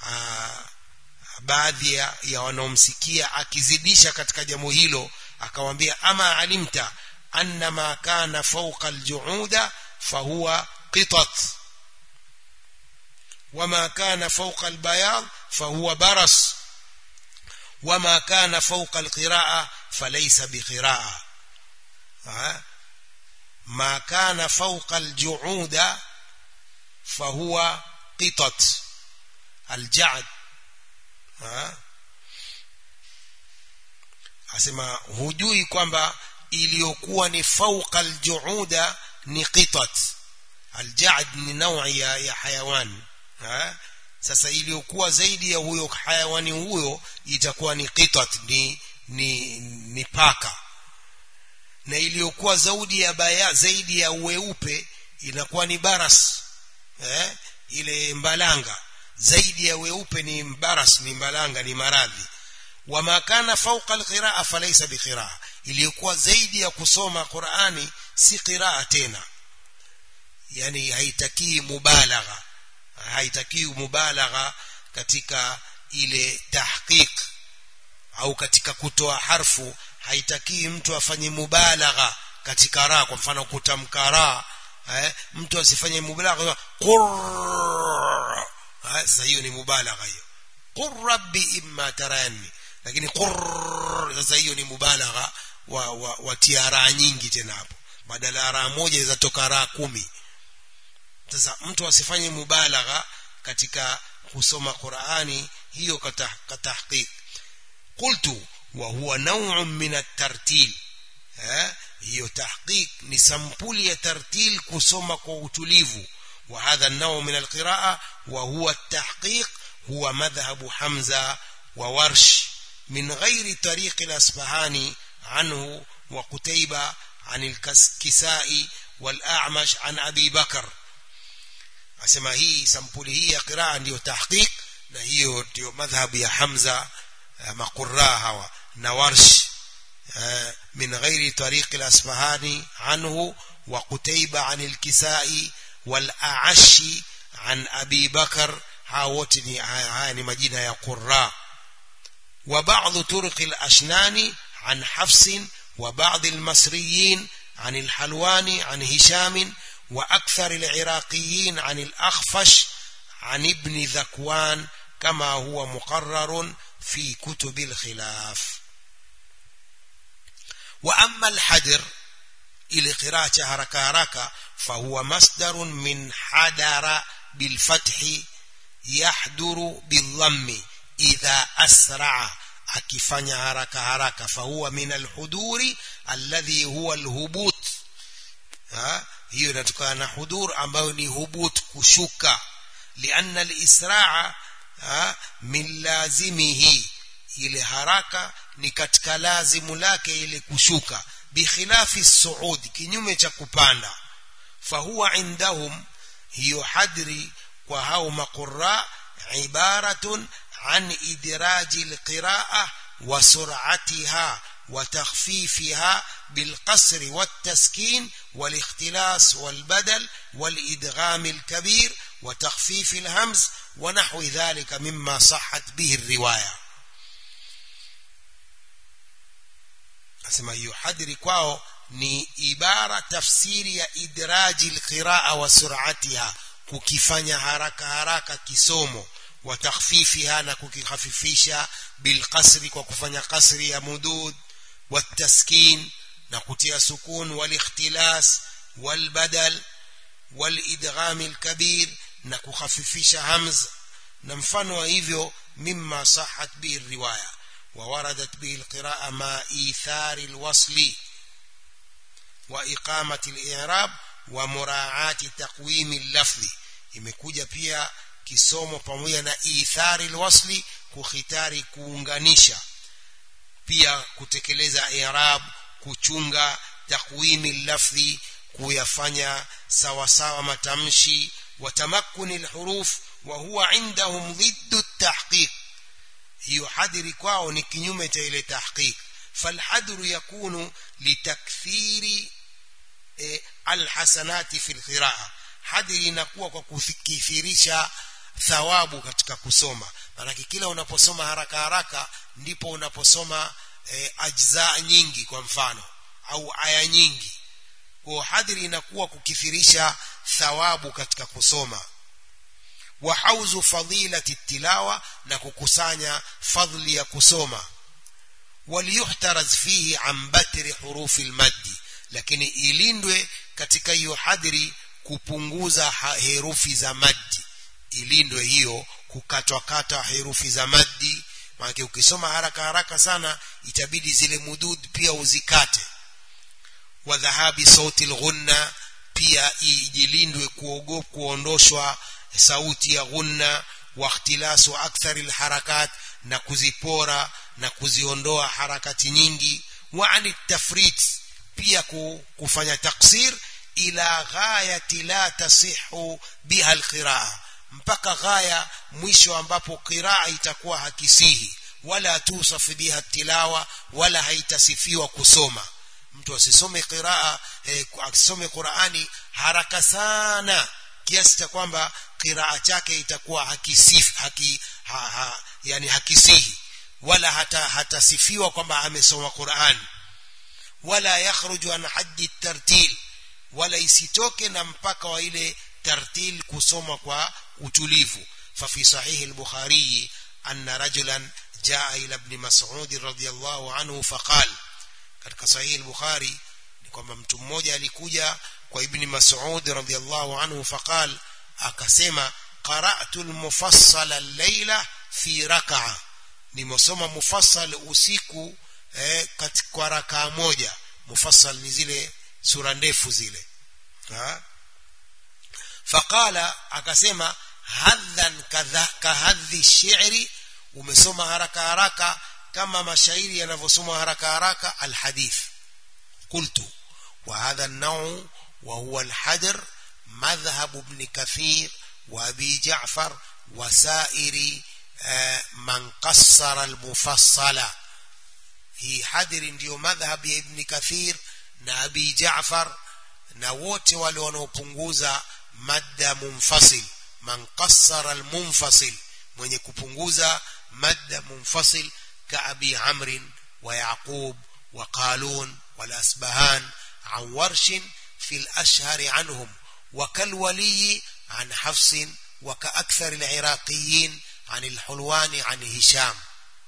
baadhi ya, ya wanaomsikia akizidisha katika jambo hilo akamwambia ama alimta anna ma kana fawqa aljuuda fahuwa qitat وما كان فوق البياض فهو برص وما كان فوق القراءة فليس بقراءة ما كان فوق الجعود فهو قطط الجعد asema hujui kwamba iliyokuwa ni fauqa aljuuda ni qitat aljad ni naui ya, ya hayawani ha? sasa iliyokuwa zaidi ya huyo hayawani huyo itakuwa ni qitat ni ni, ni paka na iliyokuwa zaidi ya baya zaidi ya weupe inakuwa ni baras eh? ile mbalanga zaidi ya weupe ni baras ni mbalanga ni maradhi wama kana fauqa alqiraa falaysa biqiraa iliyokuwa zaidi ya kusoma Qur'ani si qiraa tena yani haitakii mubalagha haitakii mubalagha katika ile tahqiq au katika kutoa harfu haitakii mtu afanye mubalagha katika ra kwa mfano kutamka ra eh, mtu asifanye mubalagha qur sasa hiyo ni mubalagha hiyo qur rabbi imma tarani lakini qur sasa hiyo ni mubalagha wa, wa, wa tiara nyingi tena hapo badala ya ra moja izatoka ra kumi sasa mtu asifanye mubalagha katika kusoma Qur'ani hiyo katahqiq qultu wa huwa naw'un min at-tartil hiyo tahqiq ni sampuli ya tartil kusoma kwa utulivu wa hadha an-naw' min al-qira'a wa huwa at-tahqiq huwa madhhab Hamza wa Warsh min ghairi tariq al-Asbahani anhu wa Qutayba عن الكسائي والأعمش عن أبي بكر asema hii sampuli hii ya qiraa ndiyo tahqiq na hiyo ndio madhhabu ya Hamza maqurra hawa na Warsh min ghairi tariq al-Asfahani anhu wa Qutayba an al-Kisai wal A'ashi an Abi Bakar hawa wote ni haya ni majina ya qurra wa ba'd turuq al-Ashnani an Hafs wa ba'd al-Masriyin عن الحلواني عن هشام وأكثر العراقيين عن الأخفش عن ابن ذكوان كما هو مقرر في كتب الخلاف وأما الحدر إلى قراءة هركة هركة فهو مصدر من حدر بالفتح يحدر بالضم إذا أسرع akifanya haraka haraka fahuwa min alhuduri alladhi huwa alhubut ha hiyo inatokana na hudur ambayo ni hubut kushuka lianna alisraa min lazimihi ile haraka ni katika lazimu lake ile kushuka bikhilafi suud kinyume cha kupanda fahuwa indahum hiyo hadri kwa hao maqurra ibaratun عن إدراج القراءة وسرعتها وتخفيفها بالقصر والتسكين والاختلاس والبدل والإدغام الكبير وتخفيف الهمز ونحو ذلك مما صحت به الرواية أسمى يحدر كواو ni ibara tafsiri ya idraji alqiraa wa sur'atiha kukifanya haraka haraka kisomo وتخفيفها نكوكيخففيشا بالقصر وكفanya قصر يا مدود والتسكين نكوتيا سكون والاختلاس والبدل والادغام الكبير نكوخففيشا همز نمفano hivyo مما صحت به الروايه ووردت به القراءه مع ايثار الوصل واقامه الاعراب ومراعاه تقويم اللفظ imekuja pia kisomo pamoja na ithari alwasli kukhitari kuunganisha pia kutekeleza i'rab kuchunga takwimi lafdhi kuyafanya sawa sawa matamshi watamakkuni alhuruf wa huwa indahum ضد التحقيق hiyo hadiri kwao ni kinyume cha ile tahqiq falhadru yakunu litakthiri e, alhasanati fi alqiraa hadiri inakuwa kwa kukithirisha thawabu katika kusoma maanake kila unaposoma haraka haraka ndipo unaposoma e, ajza nyingi kwa mfano au aya nyingi kwa hadiri inakuwa kukithirisha thawabu katika kusoma wa hauzu fadilati tilawa na kukusanya fadhli ya kusoma waliyuhtaraz fihi an batri hurufi almaddi lakini ilindwe katika hiyo hadiri kupunguza herufi za maddi ilindwe hiyo kukatwakata herufi za maddi maana ukisoma haraka haraka sana itabidi zile mudud pia uzikate wa dhahabi sauti alghunna pia ijilindwe kuogopa kuondoshwa sauti ya ghunna wa ikhtilasu akthar alharakat na kuzipora na kuziondoa harakati nyingi wa ani tafrit pia kufanya taksir ila ghayati la tasihu biha alqiraa mpaka ghaya mwisho ambapo qiraa itakuwa hakisihi wala tusaf biha tilawa wala haitasifiwa kusoma mtu asisome qiraa eh, asisome Qur'ani haraka sana kiasi cha kwamba qiraa chake itakuwa hakisifi haki ha, ha, yani hakisihi wala hata hatasifiwa kwamba amesoma Qur'an wala yakhruju an haddi tartil wala isitoke na mpaka wa ile tartil kusoma kwa utulivu ففي صحيح البخاري أن رجلا جاء إلى ابن مسعود رضي الله عنه فقال katika sahihi al-Bukhari ni kwamba mtu mmoja alikuja kwa Ibn Mas'ud radhiyallahu anhu faqal akasema qara'tu al-mufassal al-layla fi rak'a nimesoma mufassal usiku eh, katika rakaa moja mufassal ni zile sura ndefu zile ha faqala akasema hadhan kadha kahadhi shi'ri umesoma haraka haraka kama mashairi yanavyosoma haraka haraka alhadith qultu wa hadha an-naw wa huwa al-hadr madhhab ibn kathir wa abi ja'far wa sa'iri man qassara al-mufassala hii hadri ndiyo madhhab ya ibn kathir na abi ja'far na wote wale wanaopunguza madda munfasil man qassara al-munfasil mwenye kupunguza madda munfasil كأبي عمرو ويعقوب وقالون والأسبهان عن ورش في الأشهر عنهم وكالولي عن حفص وكأكثر العراقيين عن الحلوان عن هشام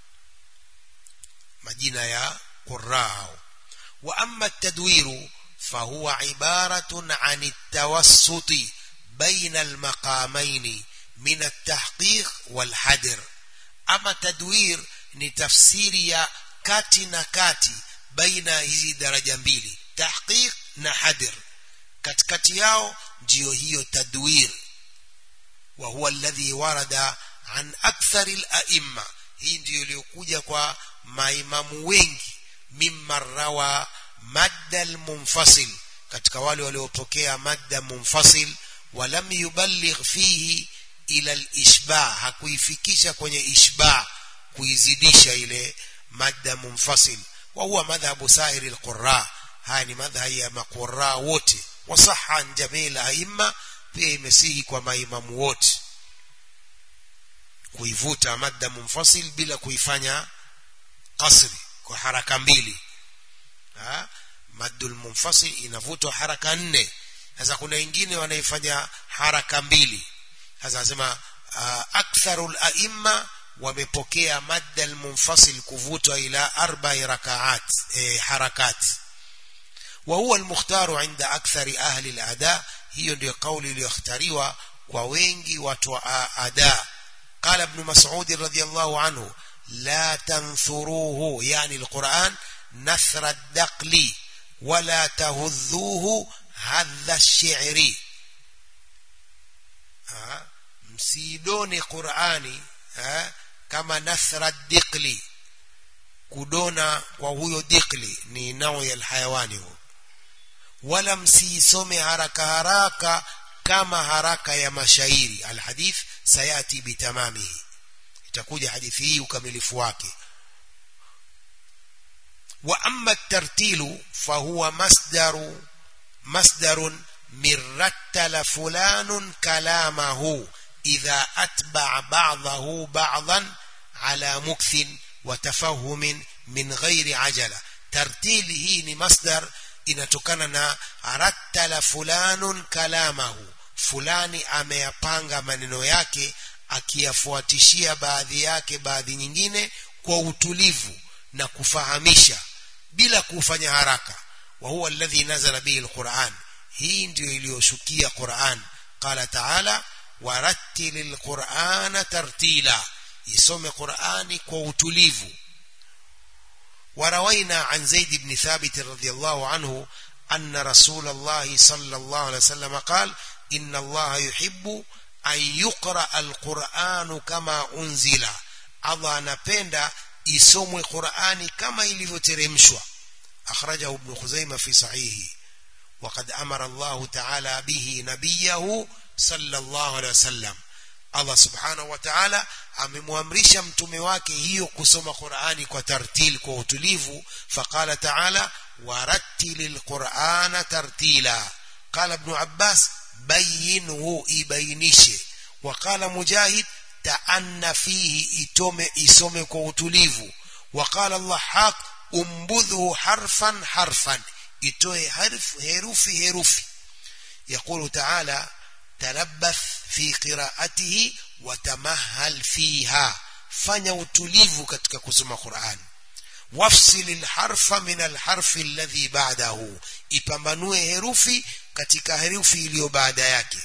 مدينة يا قراء وأما التدوير فهو عبارة عن التوسط بين المقامين من التحقيق والحدر أما تدوير ni tafsiri ya kati na kati baina hizi daraja mbili tahqiq na hadir katikati yao ndiyo hiyo tadwir wa huwa alladhi warada an akthar al-a'imma hii ndiyo iliyokuja kwa maimamu wengi mimma rawa madda al-munfasil katika wale waliopokea madda munfasil walam yuballigh fihi ila al-ishbah hakuifikisha kwenye ishbah kuizidisha ile madda munfasil wa huwa madhhabu sairi alqurra haya ni madhhabi ya maqurra wote wasaha jamil aima pia imesihi kwa maimamu wote kuivuta madda munfasil bila kuifanya qasri kwa haraka mbili ha maddul munfasil inavutwa haraka nne sasa kuna wengine wanaifanya haraka mbili sasa nasema aktharul aimma wamepokea madda almunfasil kuvutwa ila arba'i rakaat eh, harakat wa huwa almukhtaru inda akthari ahli alada hiyo ndio kauli iliyokhtariwa kwa wengi watu wa ada qala ibn mas'ud radhiyallahu anhu la tanfuruhu yani alquran nathra ad-daqli wala tahudhuhu hadha ash-shi'ri msidone qurani eh, kama nathra dikli kudona kwa huyo dikli ni nao ya alhayawani huo wala msiisome haraka haraka kama haraka ya mashairi alhadith sayati bitamamihi itakuja hadithi hii ukamilifu wake wa amma tartilu fahuwa masdaru masdarun min rattala fulanun kalamahu idha atba'a ba'dahu ba'dan ala mukthin wa tafahumin min ghairi ajala tartili hii ni masdar inatokana na rattala fulanun kalamahu fulani ameyapanga maneno yake akiyafuatishia baadhi yake baadhi nyingine kwa utulivu na kufahamisha bila kufanya haraka wa huwa alladhi nazala bihi alquran hii ndiyo iliyoshukia quran qala taala warattil alqurana tartila isome qurani kwa utulivu وروينا عن زيد بن ثابت رضي الله عنه أن رسول الله صلى الله عليه وسلم قال إن الله يحب أن يقرأ القرآن كما أنزل الله نبند يسوم القرآن كما يلفترمشوا أخرجه ابن خزيمة في صحيحه وقد أمر الله تعالى به نبيه صلى الله عليه وسلم Allah subhanahu wa ta'ala amemwamrisha mtume wake hiyo kusoma Qur'ani kwa tartil kwa utulivu faqala ta'ala warattilil qur'ana tartila qala ibn Abbas bayyinhu ibainishe wa qala Mujahid ta'anna fihi itome isome kwa utulivu wa qala Allah haq umbudhu harfan harfan itoe harf herufi herufi يقول تعالى تلبث في قراءته وتمهل فيها fanya utulivu katika kusoma Qur'an wafsil alharfa min alharfi alladhi ba'dahu ipambanue herufi katika herufi iliyo baada yake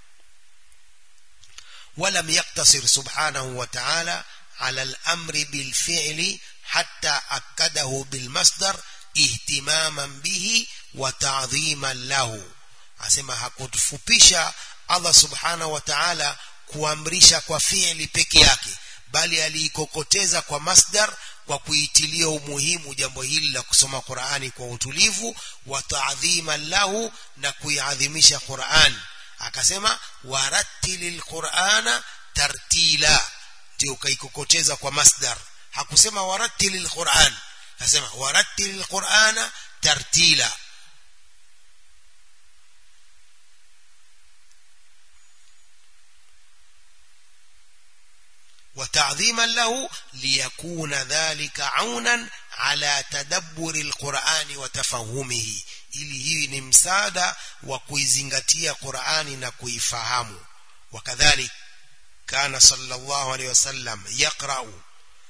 ولم يقتصر سبحانه وتعالى على الأمر بالفعل حتى أكده بالمصدر اهتماما به وتعظيما له asema hakutufupisha Allah subhanahu wa ta'ala kuamrisha kwa fi'li peke yake bali aliikokoteza kwa masdar kwa kuitilia umuhimu jambo hili la kusoma Qur'ani kwa utulivu wa ta'dhima lahu na kuiadhimisha Qur'an akasema warattilil Qur'ana tartila ndio kaikokoteza kwa masdar hakusema warattilil Qur'an akasema warattilil Qur'ana tartila وتعظيما له ليكون ذلك عونا على تدبر القرآن وتفهمه ili hii ni msaada wa kuizingatia Qur'ani na kuifahamu wakadhalik kana sallallahu alaihi wasallam yaqra'u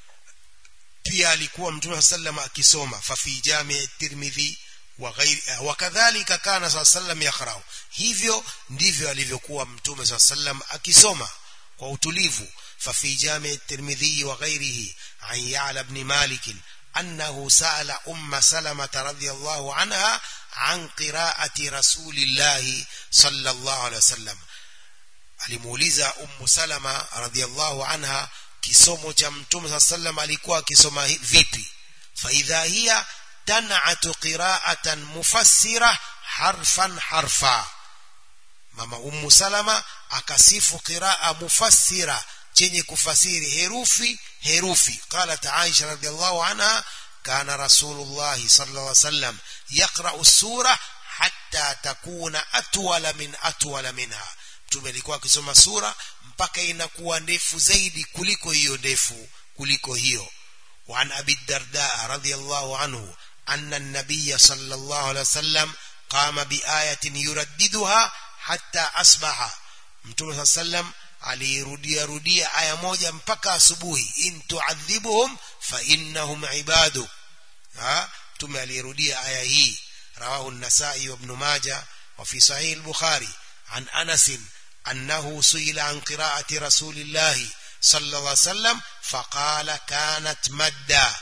pia alikuwa mtume sallam akisoma fa fi jami' tirmidhi wa ghairi wakadhalika kana sallam yaqra'u hivyo ndivyo alivyokuwa mtume sallam akisoma kwa utulivu ففي جامع الترمذي وغيره عن يعلى بن مالك أنه سأل أم سلمة رضي الله عنها عن قراءة رسول الله صلى الله عليه وسلم alimuuliza ummu salama radhiallahu anha kisomo cha mtume saa sallam alikuwa akisoma vipi faidha hiya tanatu qiraatan mufassira harfan harfa mama ummu salama akasifu qiraa mufassira chenye kufasiri herufi herufi qalat aisha radhiallahu anha kana rasulullah sallallahu alaihi wasallam yaqra'u sura hatta takuna atwala min atwala minha mtume alikuwa akisoma sura mpaka inakuwa ndefu zaidi kuliko hiyo ndefu kuliko hiyo وعن أبي الدرداء رضي الله عنه أن النبي صلى الله عليه وسلم قام بآية يرددها حتى أصبح متى صلى الله عليه وسلم alirudia rudia aya moja mpaka asubuhi in tuadhibuhum fa innahum ibadu ha tume alirudia aya hii rawahu an-nasai wa ibn majah wa fi sahih al-bukhari an anas annahu suila an qira'ati rasulillah sallallahu alayhi wasallam faqala kanat madda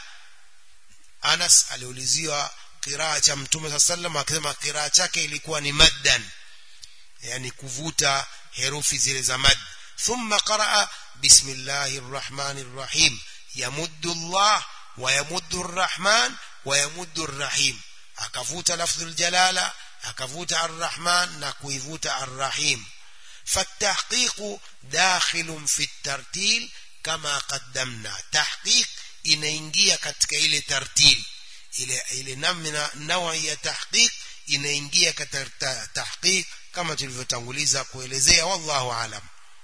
anas aliuliziwa qiraa cha mtume sallallahu akisema qiraa chake ilikuwa ni maddan yani kuvuta herufi zile za mad ثم قرأ بسم الله الرحمن الرحيم يمد الله ويمد الرحمن ويمد الرحيم akavuta lafdhu aljalala akavuta arrahman na kuivuta arrahim فالتحقيق داخل في الترتيل كما قدمنا تحقيق inaingia katika ile tartil ile ile namna nawa ya tahqiq inaingia katika tahqiq kama tulivyotanguliza kuelezea wallahu alam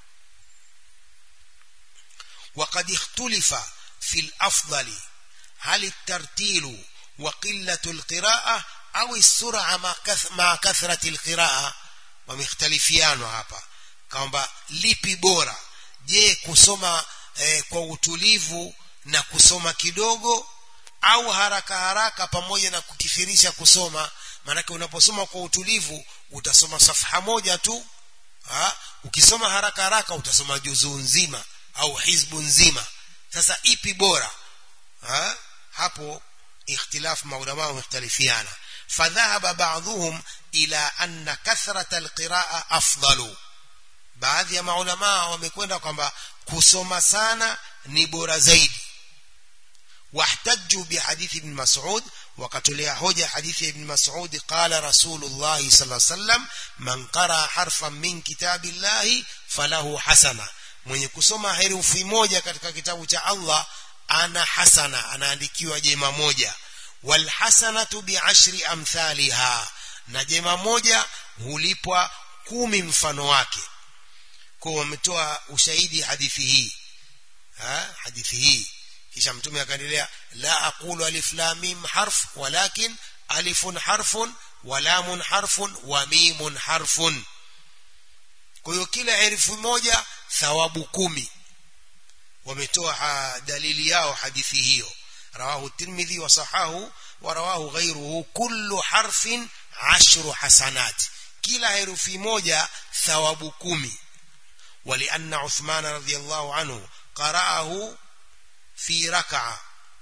وقد اختلف في الأفضل هل الترتيل وقلة القراءة أو السرعة مع كثرة القراءة ومختلفيان hapa kwamba lipi bora je kusoma eh, kwa utulivu na kusoma kidogo au haraka haraka pamoja na kukithirisha kusoma maanake unaposoma kwa utulivu utasoma safha moja tu ha? ukisoma haraka haraka utasoma juzuu nzima au hizbu nzima sasa ipi bora ha? hapo ikhtilaf maulama wamekhtalifiana fadhahaba ba'dhum ila anna kathrata alqiraa afdalu baadhi ya maulama wamekwenda kwamba kusoma sana ni bora zaidi واحتجوا بحديث ابن مسعود وقتلها حجة حديث ابن مسعود قال رسول الله صلى الله عليه وسلم من قرأ حرفا من كتاب الله فله حسنة mwenye kusoma herufi moja katika kitabu cha Allah ana hasana anaandikiwa jema moja walhasanatu biashri amthaliha na jema moja hulipwa kumi mfano wake kwa wametoa ushahidi hadithi hii ha? hadithi hii kisha mtume akaendelea la aqulu alif lam mim harf walakin alifun harfun wa lamun harfun wa mimun harfun kwa hiyo kila herufi moja thawabu kumi wametoa dalili yao hadithi hiyo rawahu tirmidhi wa sahahu wa rawahu ghayruhu kullu harfin ashru hasanat kila herufi moja thawabu kumi ولأن عثمان رضي الله عنه قرأه في ركعة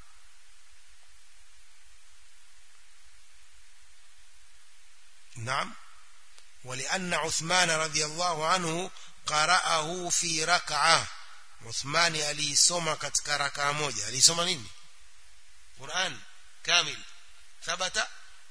نعم ولأن عثمان رضي الله عنه قرأه في ركعة عثمان alisoma katika rakaa moja alisoma nini Qur'an kamil thabata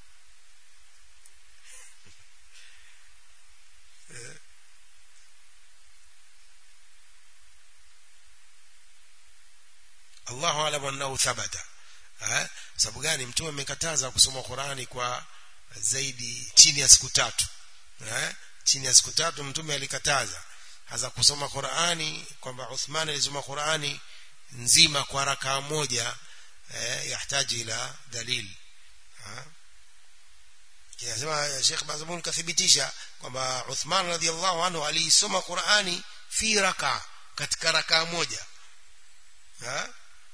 Allahu alam annahu thabata eh sababu gani mtume amekataza kusoma Qur'ani kwa zaidi chini ya siku tatu eh chini ya siku tatu mtume alikataza hasa kusoma Qur'ani kwamba Uthman alisoma Qur'ani nzima kwa rakaa moja eh yahitaji ila dalil ha kinasema Sheikh Bazamuni kathibitisha kwamba Uthman radhiallahu anhu aliisoma Qur'ani fi raka katika rakaa moja ha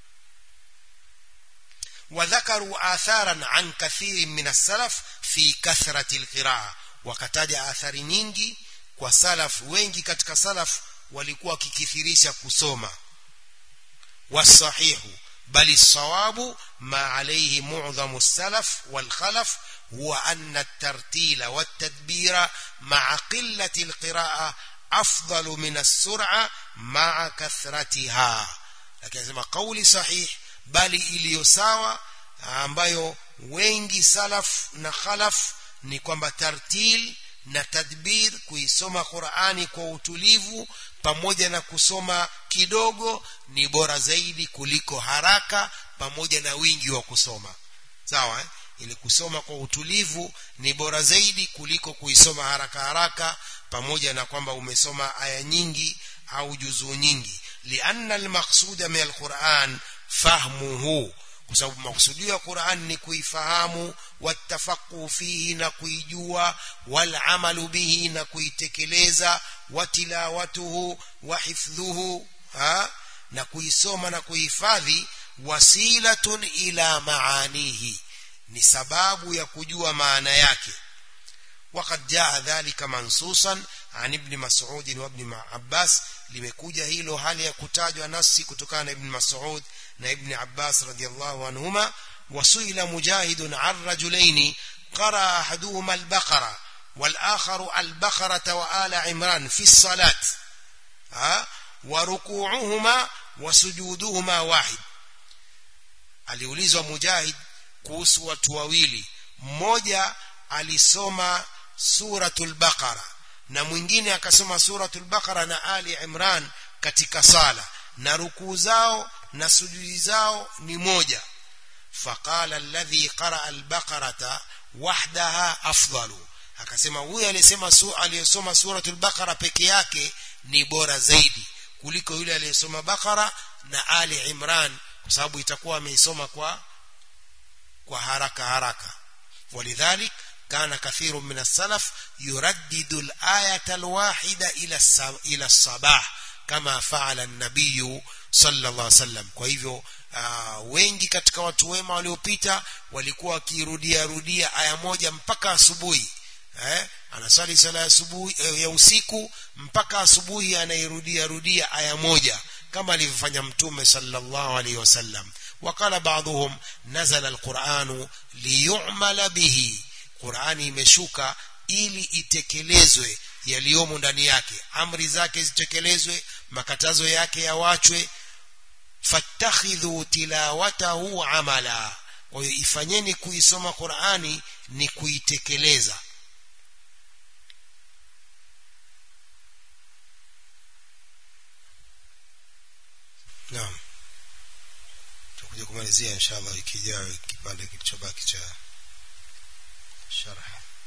وذكروا آثارا عن كثير من السلف في كثرة القراءة wakataja athari nyingi kwa salaf wengi katika salaf walikuwa wakikithirisha kusoma wasahihu bali sawabu ma alayhi mu'dhamu salaf wal khalaf huwa anna at-tartila wat-tadbira ma'a qillati al-qira'a afdalu min as-sur'a ma'a kathratiha lakini sema kauli sahih bali iliyo sawa ambayo wengi salaf na khalaf ni kwamba tartil na tadbir kuisoma Qur'ani kwa utulivu pamoja na kusoma kidogo ni bora zaidi kuliko haraka pamoja na wingi wa kusoma sawa eh? ili kusoma kwa utulivu ni bora zaidi kuliko kuisoma haraka haraka pamoja na kwamba umesoma aya nyingi au juzuu nyingi lianna almaqsuda min alquran fahmuhu kwa sababu makusudio ya Qur'an ni kuifahamu watafaqqu fihi na kuijua wal amalu bihi na kuitekeleza watilawatuhu wa hifdhuhu ha na kuisoma na kuhifadhi wasilatun ila maanihi ni sababu ya kujua maana yake وقد جاء ذلك منصوصا عن ابن مسعود وابن عباس limekuja hilo hali ya kutajwa nafsi kutokana na ibn Mas'ud na ibn Abbas radiyallahu anhuma wasuila mujahid an rajulain qara ahaduhuma al-baqara wal-akhar al-baqara wa ala imran fi as-salat wa rukuuhuma wa sujuduhuma wahid aliulizwa mujahid kuhusu watu wawili mmoja alisoma suratul baqara na mwingine akasoma suratul baqara na ali imran katika sala na rukuu zao na sujudi zao ni moja faqala alladhi qaraa albaqarata wahdaha afdalu akasema huyu aliyesema su, aliyesoma suratul baqara peke yake ni bora zaidi kuliko yule aliyesoma baqara na ali imran kwa sababu itakuwa ameisoma kwa kwa haraka haraka ولذلك كان كثير من السلف يردد الآية الواحدة إلى إلى الصباح كما فعل النبي صلى الله عليه وسلم kwa hivyo uh, wengi katika watu wema waliopita walikuwa wakirudia rudia aya moja mpaka asubuhi eh anasali sala ya asubuhi eh, ya usiku mpaka asubuhi anairudia rudia aya moja kama alivyofanya mtume sallallahu alaihi wasallam وقال بعضهم نزل القرآن ليعمل به Qur'ani imeshuka ili itekelezwe yaliyomo ndani yake amri zake zitekelezwe makatazo yake yawachwe fattakhidhu tilawatahu amala kwa hiyo ifanyeni kuisoma Qur'ani ni kuitekeleza Naam tutakuja kumalizia inshallah wiki ijayo kipande kilichobaki cha sharh